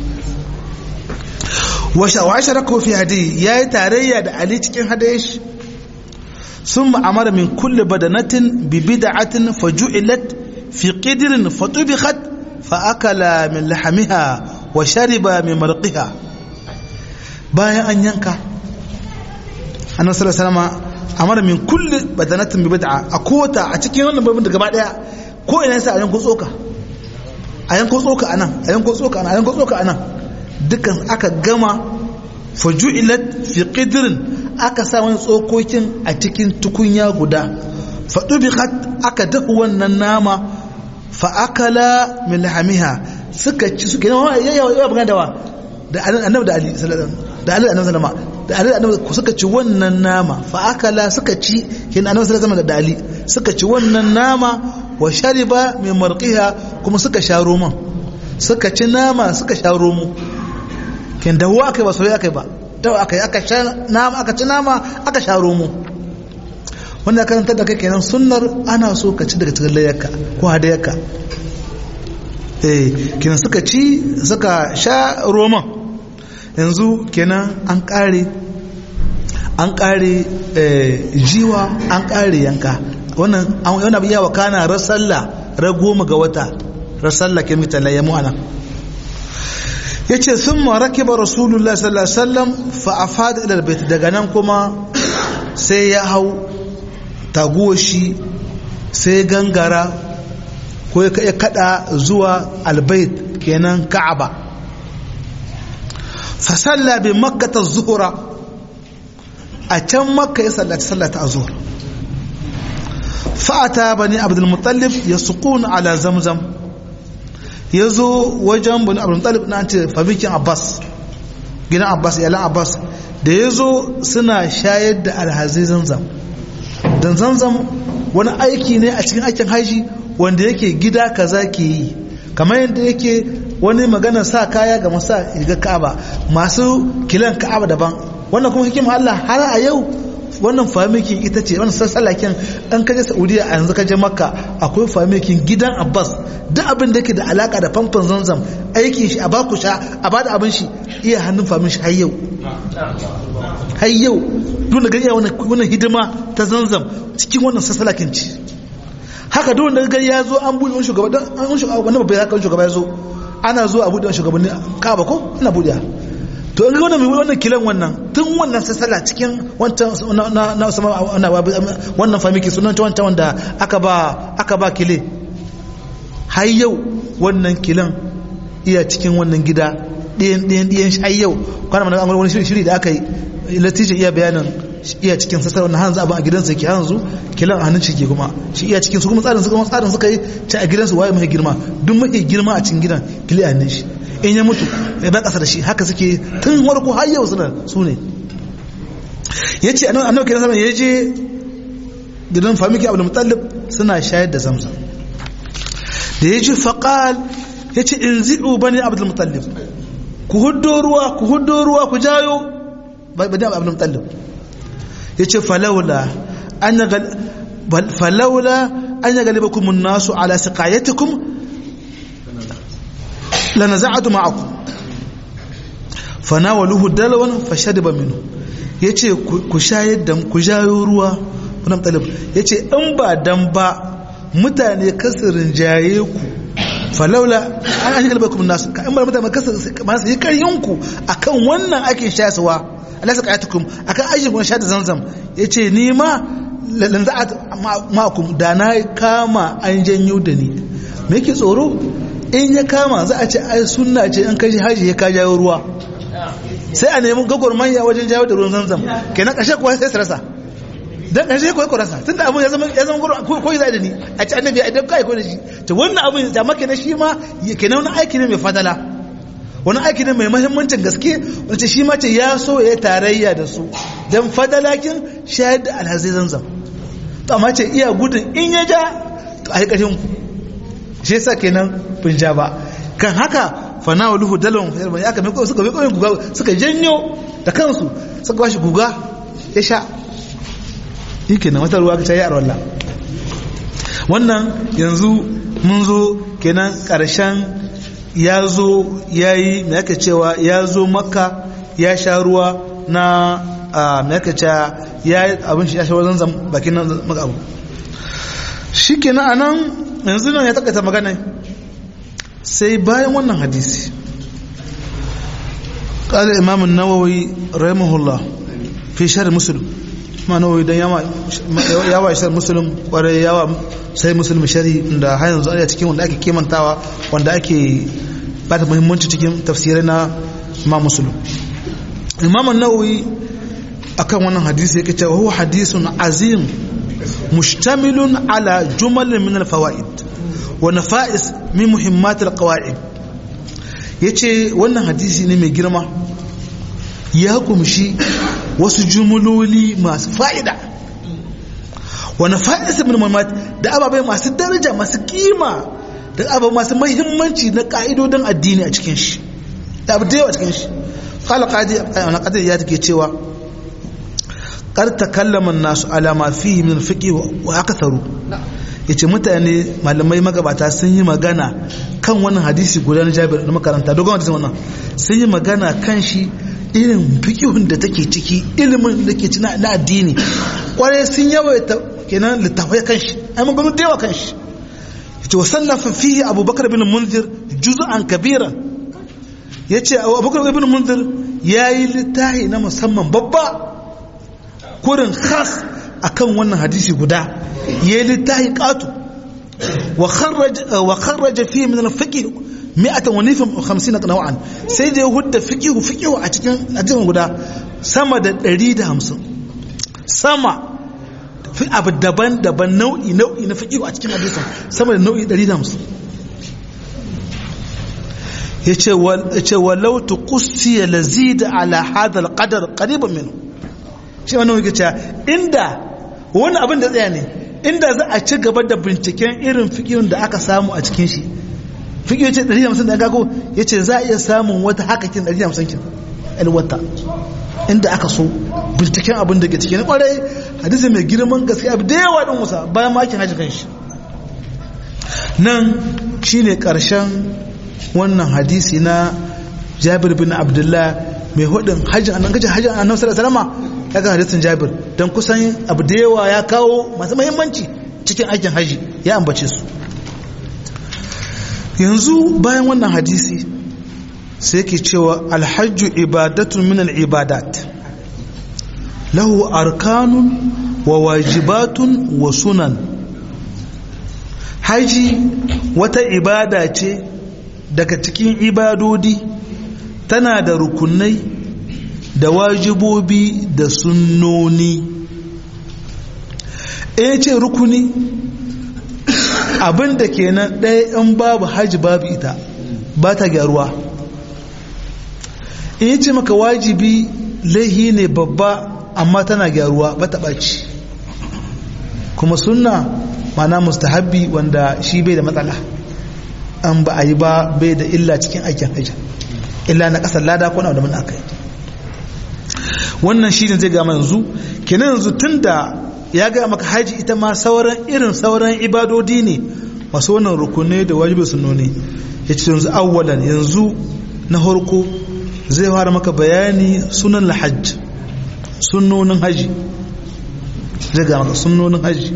wa shawasharaku fi hadi yayi tarayya da ali cikin hadaye shi ثم أمر من كل بدنة ببدعة فجعلت في قدر فطبخت فأكل من لحمها وشرب من مرقها bayan an yanka annabi sallallahu alaihi wasallam amara min kulli badanatin bi bid'a a kota a cikin wannan babin da gaba daya ko ina sai a yanko tsoka a yanko tsoka anan a yanko tsoka anan a yanko tsoka anan dukan aka gama faju'ilat fi qidrin aka sa wani tsokokin a cikin tukunya guda fa dubiqat aka dahu wannan nama fa akala min lahamiha suka ci suka yi yawa yawa bugan dawa da annabi da ali sallallahu da ali annabi sallama da ali annabi suka ci wannan nama fa akala suka ci kin annabi sallallahu da ali suka ci wannan nama wa shariba min marqiha kuma suka sha roman suka ci nama suka sha romo kin dawo akai ba soyayya akai ba dawo akai aka sha nama aka ci nama aka sha romo wannan karantar da kai kenan sunnar ana so ka ci daga cikin layyarka ko hadayarka eh kenan suka ci suka sha roman yanzu kenan an kare an kare jiwa an kare yanka wannan yana biya wa kana rasalla ra goma ga wata rasalla ke mita layyamu ana ya ce sun maraki ba rasulullah sallallahu alaihi wasallam fa'afad ilal bait daga nan kuma sai ya hau taguwa shi sai gangara ko ya kada zuwa albait kenan ka'aba fasalla bi makkata zuhura a can makka ya sallaci sallata a zuhur fa'ata bani abdulmutallif ya sukun ala zamzam ya zo wajen bani abdulmutallif na ce famikin abbas gidan abbas iyalan abbas da ya zo suna shayar da alhazai zamzam don zamzam wani aiki ne a cikin aikin haji wanda yake gida kaza ke yi kamar yadda yake wani magana sa kaya ga masa ga ka'aba masu kilan ka'aba daban wannan kuma hikima Allah har a yau wannan famikin ita ce wannan sassalakin an kaje Saudiya a yanzu kaje Makka akwai famikin gidan Abbas duk abin da yake da alaka da famfon Zamzam aikin shi a baku sha a bada abin shi iya hannun famin shi har yau har yau duk da gari wannan hidima ta Zamzam cikin wannan sassalakin ci haka duk wanda gari ya zo an buɗe wani shugaba don an shugaba wani babban haka shugaba ya zo ana zuwa a buɗe wani shugabanni kaba ko ana buɗe to in ga wannan mai wannan kilan wannan tun wannan sassala cikin wancan na na sama wannan famiki sunan ta wancan wanda aka ba aka ba kile har yau wannan kilan iya cikin wannan gida ɗayan ɗayan ɗayan har yau kwana mana an wani shiri da aka yi latijin iya bayanin iya cikin sassar wannan hanzu abin a gidansa ke hanzu kilan a hannun ciki kuma shi iya cikin su kuma tsarin su kuma tsarin suka yi ci a gidansu waye mai girma duk mai girma a cikin gidan kili a hannun shi in ya mutu ya ba kasa da shi haka suke tun warko har yau suna su ne ya ce annabi kiran sama ya je gidan famiki abu da mutallib suna shayar da zamzam da ya ji faƙal ya ce in zi'u bane abu da mutallib ku huddo ruwa ku huddo ruwa ku jayo bane abu da mutallib ya ce falaula an ya galibakum nasu ala siqayatikum lanaza'atu ma'akum fanawaluhu dalwan fashadiba minhu yace ku shayar da ku jayo ruwa kuna talib yace in ba dan ba mutane kasirin jaye ku falaula an an galibakum nasu ka in ba mutane kasirin masu yi karyin ku akan wannan ake shayarwa Allah saka ayatukum akan ayyukan kun shayar da zamzam yace ni ma lanaza'atu ma'akum da na kama an janyo da ni me yake tsoro in ya kama za a ce ai sunna ce in kaji haji ya ka jawo ruwa sai a nemi gwagwarmaya wajen jawo da ruwan zamzam kenan ƙarshe kuwa sai su rasa dan ƙarshe kuwa ku rasa tun da abin ya zama ya zama gwagwarmaya ko za da ni a ci annabi a dabka ya ko da shi to wannan abin da maka na shi ma kenan wani aiki ne mai fadala wani aiki ne mai mahimmancin gaske wacce shi ma ce ya so ya tarayya da su dan fadalakin shayar da alhazai zamzam to amma ce iya gudun in ya ja to a yi ƙarshen ku shi yasa kenan bin ja ba kan haka fana wa luhu dalon ya aka mai suka mai guga suka janyo da kansu suka bashi guga ya sha yi kenan wata ruwa ta yi a rawalla wannan yanzu mun zo kenan ƙarshen ya zo ya yi mai aka cewa ya zo makka ya sha ruwa na mai aka cewa ya yi abin shi ya sha wajen zam bakin nan maka abu shi kenan a nan yanzu nan ya takaita magana sai bayan wannan hadisi قال الإمام النووي رحمه الله في شر مسلم ما نووي ده ياما yawa shar muslim kwarai yawa sai muslim shari da har yanzu a cikin wanda ake kimantawa wanda ake bata muhimmanci cikin tafsirai na imam muslim imam an-nawawi akan wannan hadisi yake cewa huwa hadisun azim mushtamilun ala jumal min al-fawaid wa nafa'is min muhimmat al-qawaid yace wannan hadisi ne mai girma ya kumshi wasu jumuloli masu fa'ida wani fa'isa min mamat da ababai masu daraja masu kima da ababai masu mahimmanci na ka'idodin addini a cikin shi da abu da yawa cikin shi kala ƙadir ya take cewa ƙar ta kallaman nasu alama fi min fiƙi wa aka taru ya ce mutane malamai magabata sun yi magana kan wannan hadisi guda na jabir na makaranta dogon hadisin wannan sun yi magana kan shi irin fikihun da take ciki ilimin da ke cina na addini kwarai sun yawaita kenan littafai kan shi ai mun gano da yawa kan shi yace wa sannafa fihi abubakar bin munzir juz'an kabira yace abubakar bin munzir yayi littafi na musamman babba kurin khas akan wannan hadisi guda yayi littafi qatu wa kharraj wa kharraja fihi min al-fiqh mi'atan wa nifin hamsin naw'an sai da ya hudda fiqihu fiqihu a cikin hadisin guda sama da 150 sama fi abu daban-daban nau'i nau'i na fiqihu a cikin hadisin sama da nau'i 150 yace wal yace walau tuqsi lazid ala hadha alqadar qariban minhu shi wannan yake cewa inda wani abin da tsaya ne inda za a ci gaba da binciken irin fiqihun da aka samu a cikin shi fiƙi ya ce 150 da gago ya ce za a iya samun wata hakakin 150 kin alwata inda aka so binciken abin da ke ciki na kwarai hadisi mai girman gaske abu da yawa ɗin musa bayan makin hajji kan shi nan shi ne ƙarshen wannan hadisi na jabir bin abdullah mai hudun hajji annan gajin hajji annan salama ya ga hadisin jabir don kusan abu da yawa ya kawo masu mahimmanci cikin aikin hajji ya ambace su yanzu bayan wannan hadisi sai ke cewa alhajju ibadatun min al'ibadat lahu arkanun wa wajibatun wa sunan haji wata ibada ce daga cikin ibadodi tana da rukunai da wajibobi da sunnoni e ce rukuni abin da ke nan ɗaya in babu hajji babu ita ba ta gyaruwa in yi ce maka wajibi laihi ne babba amma tana gyaruwa ba ta ɓaci kuma sunna mana mustahabbi wanda shi bai da matsala an ba a yi ba bai da illa cikin aikin hajji illa na ƙasar lada ko na da mun aka yi wannan shi ne zai gama yanzu kenan yanzu tun da ya gaya maka haji ita ma sauran irin sauran ibadodi ne masu wannan rukunai da wajibi sunnoni ya ce yanzu awwalan yanzu na harko zai fara maka bayani sunan lahajj sunnonin haji zai gaya maka sunnonin haji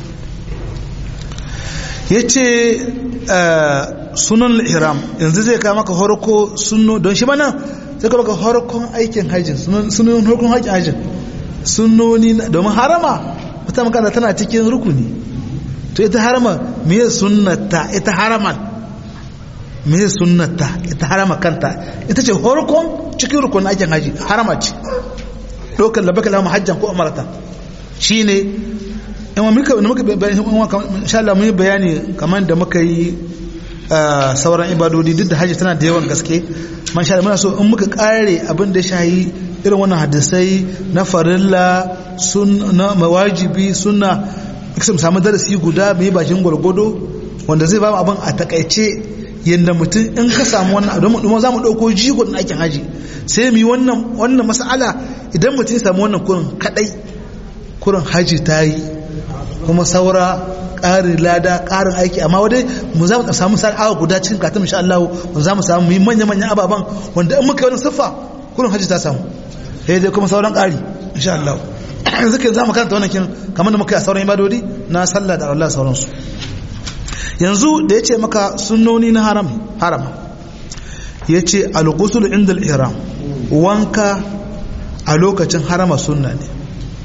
ya ce sunan ihram yanzu zai kama maka harko sunno don shi mana zai kama maka harkon aikin hajji sunan harkon aikin hajji sunnoni domin harama wata magana tana cikin rukuni to ita harama meye sunnata ita haraman meye sunnata ita harama kanta ita ce horkon cikin rukunin aikin haji harama ce ɗaukar labaka lama hajjan ko amarata shi ne in muka muka insha Allah mun yi bayani kamar da muka yi sauran ibadodi duk da haji tana da yawan gaske man sha muna so in muka kare abin da shayi irin wannan hadisai na farilla na mawajibi suna mu samu darasi guda mai bakin gwargwado wanda zai ba mu abin a takaice yadda mutum in ka samu wannan don mu za mu ɗauko jigon na aikin haji sai mu yi wannan wannan mas'ala idan mutum ya samu wannan kurin kadai kurin haji ta yi kuma saura ƙarin lada ƙarin aiki amma wadai mu za mu samu sa awa guda cikin katin insha Allah mu za mu samu yi manya manyan ababan wanda in muka yi wani siffa kullum hajji ta samu sai dai kuma sauran ƙari insha Allah yanzu ke za mu karanta wannan kin kamar da muka yi a sauran ibadodi na sallah da Allah sauransu yanzu da ya ce maka sunnoni na haram harama ya ce al-ghusl inda al-ihram wanka a lokacin harama sunna ne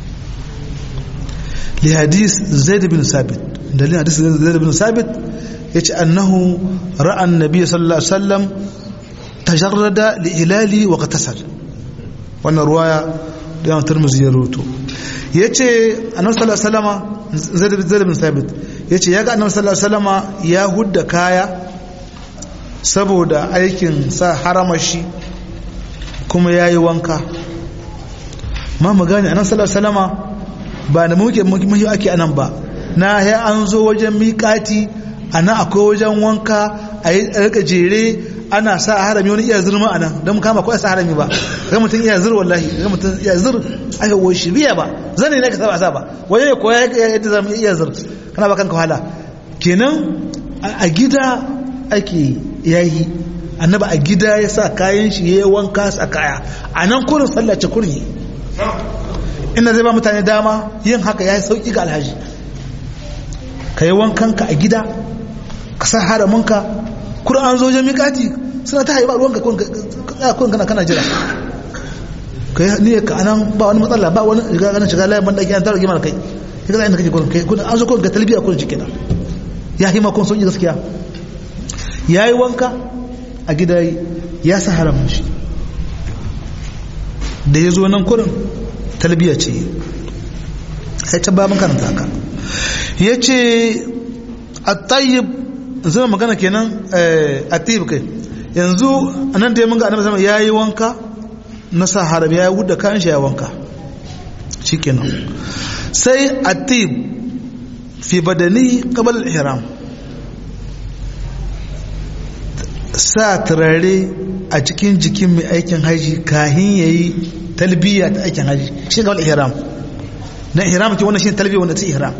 li hadis zaid bin sabit dalilin hadis zaid bin sabit yace annahu ra'a an-nabiy sallallahu alaihi wasallam tajarrada li ilali wa qatasal wannan ruwaya da Imam Tirmidhi ya rawaito yace annabi sallallahu alaihi wasallama zaid zaid bin sabit yace yaga annabi sallallahu alaihi wasallama ya hudda kaya saboda aikin sa haramashi kuma yayi wanka ma mu gane annabi sallallahu alaihi wasallama ba da muke muhi ake anan ba na ya an zo wajen miƙati ana akwai wajen wanka a yi rika jere ana sa harami wani iya zurma anan don mu kama kawai sa harami ba ga mutum iya zur wallahi ga mutum iya zur aka wo shi biya ba zane ne ka saba sa ba waje ne koya yadda zamu iya zur kana ba kanka wahala kenan a gida ake yayi annaba a gida ya sa kayan shi ya wanka sa kaya a nan kurin sallace kurin ina zai ba mutane dama yin haka ya yi sauƙi ga alhaji ka yi wankanka a gida ka sa haraminka kuma an zo wajen miƙati suna ta haiba ruwanka kun kana kana jira ka yi niyyar ka anan ba wani matsala ba wani shiga ganin shiga layin banɗaki an tara gimar kai ya gaza inda kake kun kai kun an zo kun ga talbiya kun jikina ya yi makon sauƙi gaskiya ya yi wanka a gida ya sa haramin shi da ya zo nan kurin talbiya ce sai ta babin karanta haka ya ce a tayyib zama magana kenan a tayyib kai yanzu a nan da ya munga annabi zama ya yi wanka na sa haram ya yi wuda kayan shi ya wanka shi kenan sai a tayyib fi badani qabal al-ihram sa turare a cikin jikin mai aikin haji kahin yayi talbiya ta aikin haji shi ga ihram dan ihram ke wannan shi talbiya wanda ta ihram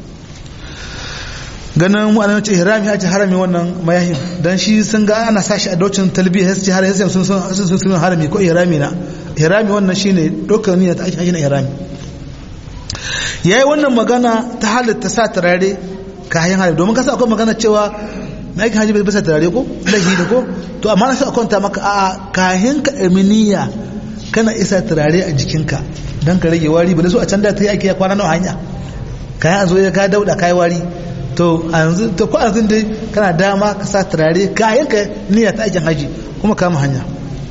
ganin mu anan ce ihram ya ce harami wannan mayahin dan shi sun ga ana sa shi a docin talbiya sai har sai sun sun sun harami ko ihrami na ihrami wannan shine dokar niyya ta aikin haji na ihrami yayi wannan magana ta halatta sa turare kayan harami domin kasa akwai magana cewa na aikin haji bai bisa turare ko lahi da ko to amma na sa kwanta maka a kahin ka eminiya kana isa turare a jikinka don ka rage wari ba da su a can da ta yi aiki ya kwana nawa hanya kayan an zo ya ka dauda kai wari to a yanzu to ko yanzu dai kana dama ka sa turare kayan ka niyya ta aikin haji kuma kama hanya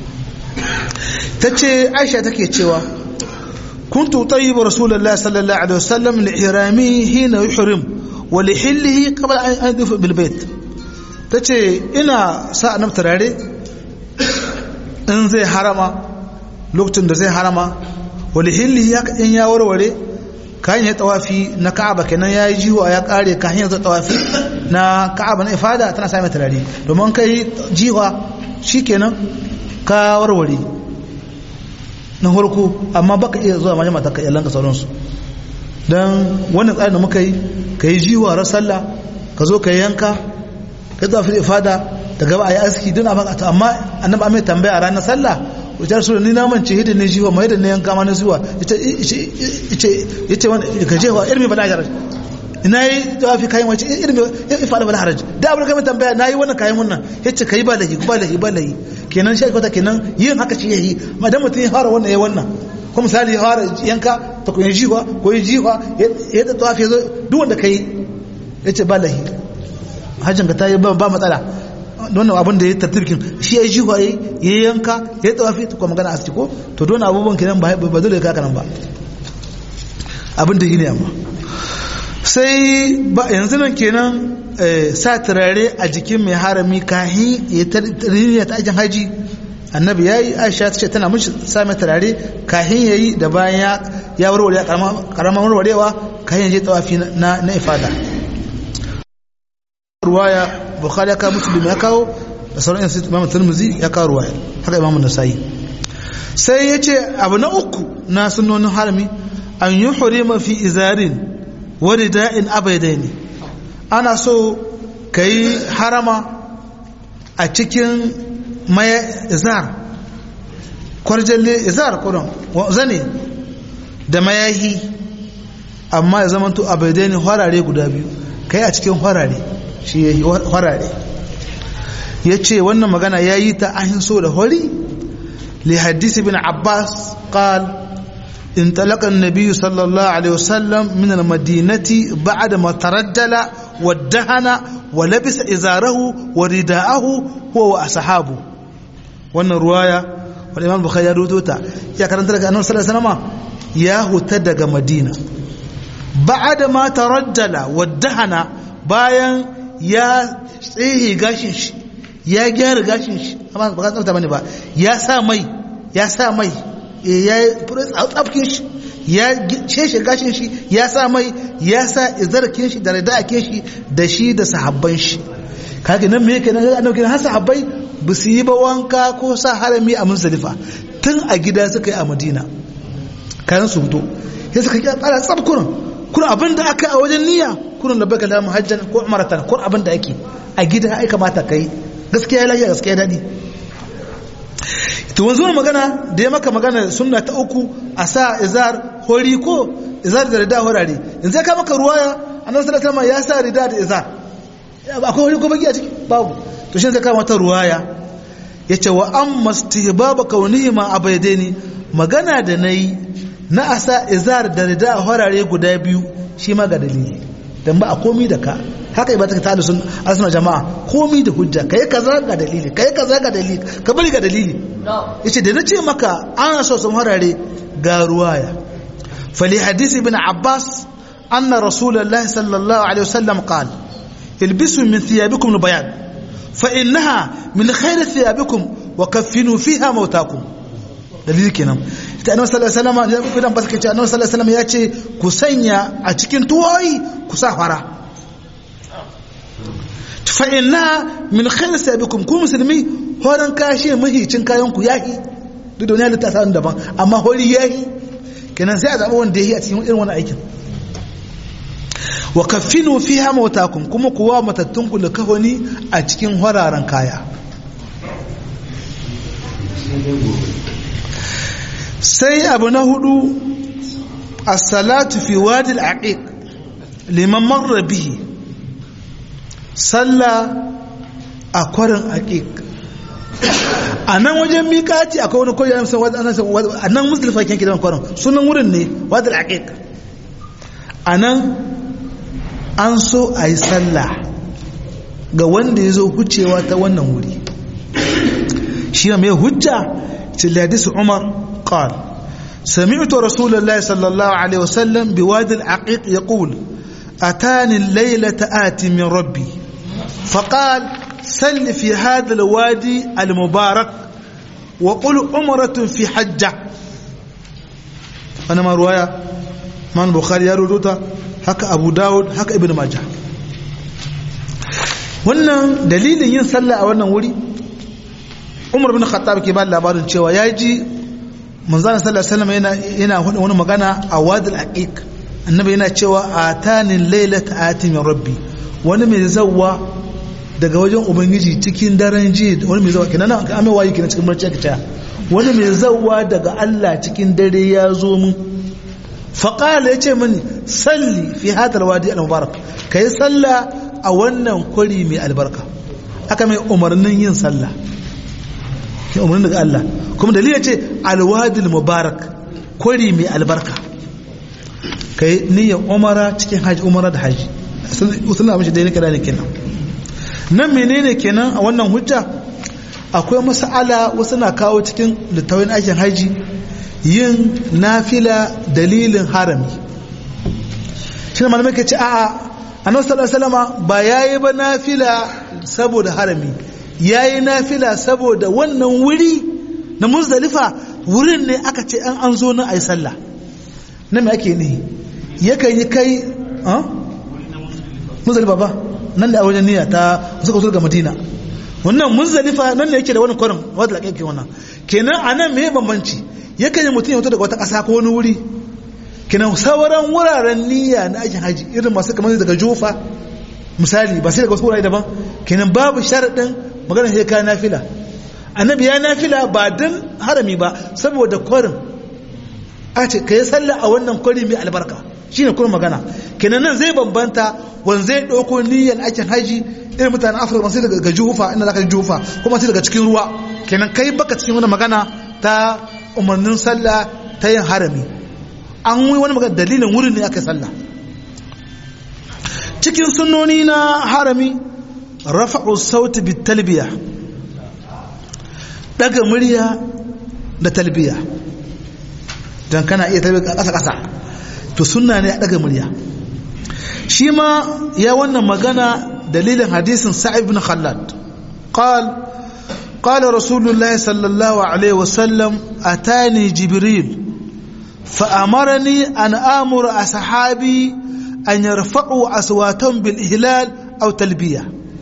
ta ce aisha take cewa kuntu tayyibu rasulullah sallallahu alaihi wasallam li ihrami hina yuhrim wa li hillihi qabla an yadfa bil bait tace ina sa annab turare in zai harama lokacin da zai harama wali hilli ya in ya warware kayan ya tawafi na ka'aba kenan ya yi jiwa ya kare kayan ya zo tawafi na ka'aba na ifada tana sami turare domin kai jiwa shi kenan ka warware na farko amma baka iya zuwa majama ta kayalan ka sauransu don wannan tsarin da muka yi ka yi jiwa ran sallah ka zo ka yanka ka yi tawafi ifada da gaba a yi aski duna baka amma annabi amai tambaya a ranar sallah wajen su ni na mance hidin ne jiwa mai hidin ne yanka ma na zuwa ya ce wani ka jewa irmi bala haraj ina yi tawafi kayan wace irmi ya faɗa bala haraj da abin kamar tambaya na yi wannan kayan wannan ya ce ka yi ba lahi ba lahi ba lahi kenan shi aikata kenan yin haka shi ya yi madan mutum ya fara wannan ya wannan ko misali ya fara yanka ta ko ya jiwa ko ya jiwa ya da tawafi ya zo duk wanda ka yi ya ce ba lahi hajjin ka ta yi ba matsala wannan abin da ya tattirkin shi ya ji waye ya yanka ya tawafi ta kuma magana asiti ko to don abubuwan kenan ba ba dole ka kanan ba abin da yi ne amma sai ba yanzu nan kenan sa turare a jikin mai harami kahin ya tariniya ta ajin haji annabi ya yi aisha ta ce tana mishi sa mai turare kahin ya yi da bayan ya warware karamar warwarewa kahin ya je tawafi na ifada ruwaya bukhari ya kawo muslim ya kawo da sauran yan imam tirmidhi ya kawo ruwaya haka imam nasai sai ya ce abu na uku na sunnonin harami an yi hurima fi izarin wa rida'in abaidaini ana so ka yi harama a cikin maya izar kwarjalle izar kudin zane da mayahi amma ya zama to abaidai ne harare guda biyu ka yi a cikin harare shi ya yi harare ya ce wannan magana ya yi ta ahin so da hori li hadisi bin abbas qal انطلق النبي صلى الله عليه وسلم من المدينة بعد ما ترجل وادهن ولبس إزاره ورداءه هو وأصحابه وأن الرواية والإمام البخاري يروتوتا يا كرنت لك أنه صلى الله عليه وسلم يا هتدق مدينة بعد ما ترجل وادهن باين يا tsehe gashin shi ya gyara gashin shi amma ba ka tsafta bane ba ya sa mai ya sa mai ya tsafkin shi ya ceshe gashin shi ya sa mai ya sa izarkin shi da radakin shi da shi da sahabban shi kage nan me yake nan annabi har sahabbai ba su yi ba wanka ko sa harami a muzdalifa tun a gida suka yi a madina kayan su fito sai suka kira tsara tsab kurin kurin abin da aka a wajen niyya kurin labbaika la muhajjan ko umratan kurin abin da ake a gida ai kamata kai gaskiya ya lafiya gaskiya daɗi to wanzu magana da ya maka magana sunna ta uku a sa izar hori ko izar da rida horare in zai ka maka ruwaya annabi sallallahu alaihi ya sa rida da izar akwai hori ko baki a ciki babu to shi zai ka mata ruwaya yace wa amma istihbab kaunihi ma abaidaini magana da nayi na asa izar da rida horare guda biyu shi ma ga dalili dan ba a komi da ka haka ibata ta da sun asuna jama'a komi da hujja kai kaza ga dalili kai kaza ga dalili ka bari ga dalili yace da nace maka ana so sun harare ga ruwaya fali hadisi ibn abbas anna rasulullah sallallahu alaihi wasallam qala ilbisu min thiyabikum albayan fa innaha min khayri thiyabikum wa kaffinu fiha mautakum dalili kenan ita annabi sallallahu alaihi wasallam idan ba suka ce annabi sallallahu alaihi wasallam ya ce ku sanya a cikin tuwoyi ku sa fara fa inna min khayri sabikum ku musulmi horan kashe mahicin kayan ku yahi duk da wani halitta sa daban amma hori yahi kenan sai a zaɓa wanda yahi a cikin irin wani aikin wa kaffinu fiha mautakum kuma kuwa matattun ku da kahoni a cikin horaren kaya sai abu na hudu as-salatu fi wadi al-aqiq liman marra bihi sallah a kwarin aqiq a nan wajen miƙati akwai wani kwarin a nan musulfa kyanki da kwarin sunan wurin ne wadi al-aqiq a nan an so a yi sallah ga wanda ya zo hucewa ta wannan wuri shi mai hujja hadisi umar قال سمعت رسول الله صلى الله عليه وسلم بوادي العقيق يقول أتاني الليلة آت من ربي فقال سل في هذا الوادي المبارك وقل أمرة في حجة أنا ما رواية من بخاري يروتا هكا أبو داود هكا ابن ماجه wannan dalilin yin sallah a wannan wuri umar bin khattab ke ba labarin cewa ya ji manzana sallallahu alaihi wasallam yana yana wani magana a wadil aqiq annabi yana cewa atanin lailat ati min rabbi wani mai zawwa daga wajen ubangiji cikin daren ji wani mai zawwa kenan an mai wayi kenan cikin barci aka wani mai zawwa daga Allah cikin dare ya zo mun faqala yace mini salli fi hadal wadi al mubarak kai salla a wannan kwari mai albarka aka mai umarnin yin sallah ke umarnin daga Allah kuma dalilin ce alwadil mubarak kwari mai albarka kai niyyar umara cikin haji umara da haji suna mashi daidai kada ne kenan nan menene kenan a wannan hujja akwai mas'ala wasu na kawo cikin littawin aikin haji yin nafila dalilin harami shi ne malamai ke ce a'a annabi sallallahu alaihi wasallam ba yayi ba nafila saboda harami yayi nafila saboda wannan wuri na muzdalifa wurin ne aka ce an an zo na ayi sallah na me ake ne yakan yi kai a muzdalifa ba nan da a wajen niyya ta suka zo ga madina wannan muzdalifa nan ne yake da wani kwarin wadda da kake wannan kenan a nan me bambanci yakan yi mutum ya fito daga wata ƙasa ko wani wuri kenan sauran wuraren niyya na aikin haji irin masu kamar daga jofa misali ba sai daga wasu wurare daban kenan babu sharaɗin magana sai ka nafila annabi ya nafila ba don harami ba saboda kwarin a ce ka yi sallah a wannan kwari mai albarka shine kuma magana kenan nan zai bambanta wanda zai ɗauko niyyar aikin haji irin mutanen afirka masu daga jufa inda za ka jufa kuma sai daga cikin ruwa kenan kai baka cikin wani magana ta umarnin sallah ta yin harami an yi wani magana dalilin wurin ne aka yi sallah cikin sunnoni na harami rafa'u sauti bi talbiya daga murya da talbiya don kana iya talbiya ƙasa ƙasa to sunna ne a daga murya shi ma ya wannan magana dalilin hadisin sa'ib bin khallad qal قال رسول الله صلى الله عليه وسلم أتاني جبريل فأمرني أن آمر أصحابي أن يرفعوا أصواتهم بالإهلال أو تلبية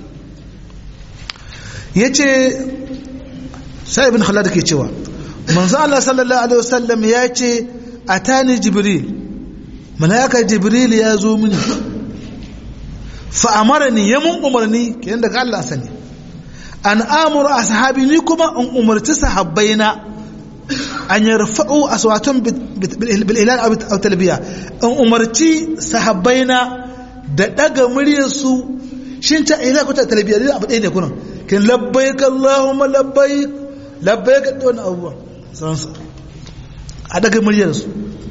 yace sai ibn khalad ke cewa manzo Allah sallallahu alaihi wasallam ya ce atani jibril malaika jibril ya zo mini fa amarani ya mun umarni kenan daga Allah sani an amuru ashabi ni kuma in umarci sahabbaina an yarfa'u aswatun bil ilal aw talbiya in umarci sahabbaina da daga muryar su shin ta ila ko ta talbiya da abu ɗaya ne kunan kin labbaik allahumma labbaik labbaik don abuwa sansa a daga muryar su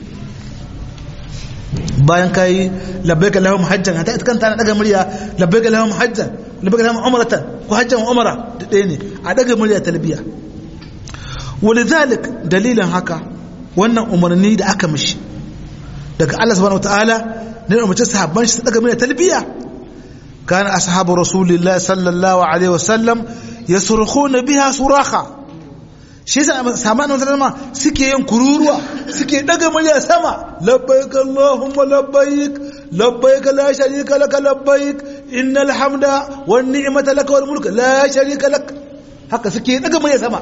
bayan kai labbaik allahumma hajjan ta ita kanta na daga murya labbaik allahumma hajjan labbaik allahumma umratan ko hajjan umara da ɗaya ne a daga murya talbiya ولذلك dalilin haka wannan umarni da aka mishi daga Allah subhanahu wataala ne umarci sahabban shi daga mai talbiya kana ashabu rasulillahi sallallahu alaihi wasallam yasrukhuna biha suraha shi yasa sahabban nan sallama suke yin kururuwa suke daga murya sama labbaik allahumma labbaik labbaik la sharika lak labbaik innal hamda wan ni'mata lak wal mulk la sharika lak haka suke daga murya sama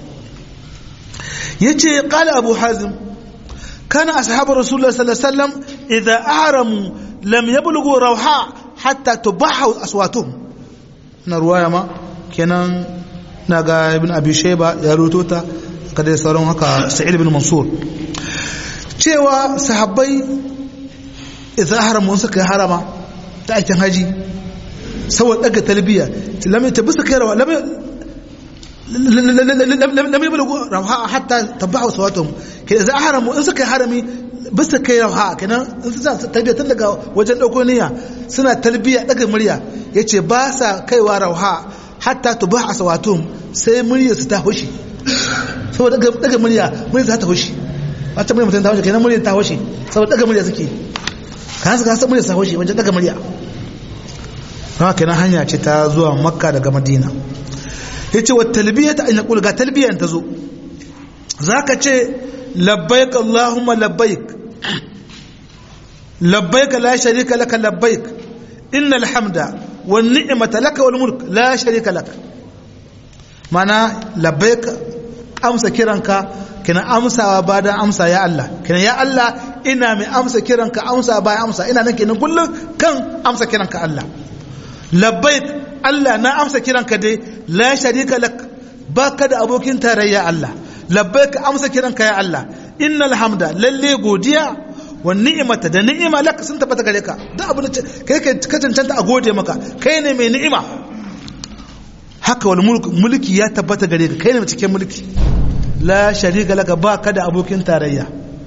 yace qala abu hazim kana ashabu rasulullah sallallahu alaihi wasallam idza ahramu lam yablughu rawha hatta tubahu aswatuhum na ruwaya ma kenan naga ibn abi shayba ya ruto ta kada sauran haka sa'id ibn mansur cewa sahabbai idza ahramu suka harama ta aikin haji saboda daga talbiya lam tabbisa kai rawa lam lam yablughu rawha hatta tabahu aswatuhum ke idza ahramu in suka harami bisa kai rawha kenan in su talbiya tun daga wajen dauko niyya suna talbiya daga murya yace ba sa kaiwa rawha hatta tubahu aswatuhum sai murya su ta hushi saboda daga murya murya za ta hushi wata murya mutum ta hushi kenan murya ta hushi saboda daga murya suke kan su kasa murya ta hushi wajen daga murya haka kenan hanya ce ta zuwa makka daga madina yace wa talbiyata an yaqul ga talbiyan ta zo zaka ce labbaik allahumma labbaik labbaik la sharika laka labbaik innal hamda wan ni'mata laka wal mulk la sharika laka mana labbaik amsa kiranka kina amsawa ba da amsa ya Allah kina ya Allah ina mai amsa kiranka amsa ba amsa ina nan kenan kullum kan amsa kiranka Allah labbaik Allah na amsa kiranka dai la sharika lak baka da abokin tarayya Allah labbaik amsa kiranka ya Allah innal hamda lalle godiya wa ni'imata da ni'ima lak sun tabbata gare ka da abin da kai ka cancanta a gode maka kai ne mai ni'ima haka wal mulki ya tabbata gare ka kai ne cikin mulki la sharika laka baka da abokin tarayya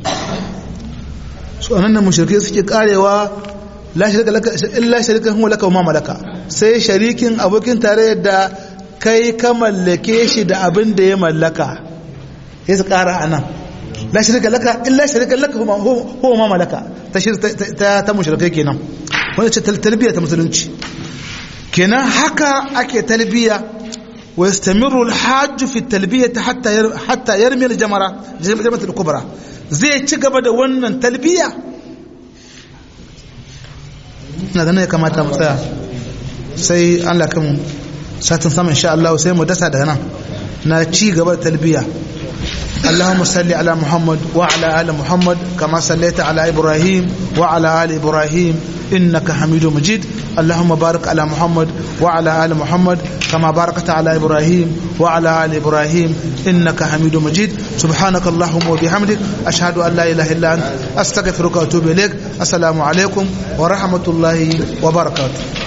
su anan nan mushrikai suke karewa la sharika laka illa sharikan huwa laka wa ma malaka sai sharikin abokin tarayyar da kai ka mallake shi da abin da ya mallaka sai su kara anan la sharika laka illa sharikan laka huwa ma malaka ta ta ta mushrikai kenan wannan ce talbiya ta musulunci kenan haka ake talbiya wa yastamiru al-hajj fi talbiyati hatta hatta yarmi al-jamara jamrat al-kubra zai ci gaba da wannan talbiya ina ganin ya kamata mu tsaya sai Allah kan satin sama insha Allah sai mu dasa daga nan na ci gaba da talbiya اللهم صل على محمد وعلى آل محمد كما صليت على إبراهيم وعلى آل إبراهيم إنك حميد مجيد اللهم بارك على محمد وعلى آل محمد كما باركت على إبراهيم وعلى آل إبراهيم إنك حميد مجيد سبحانك اللهم وبحمدك أشهد أن لا إله إلا أنت أستغفرك وأتوب إليك السلام عليكم ورحمة الله وبركاته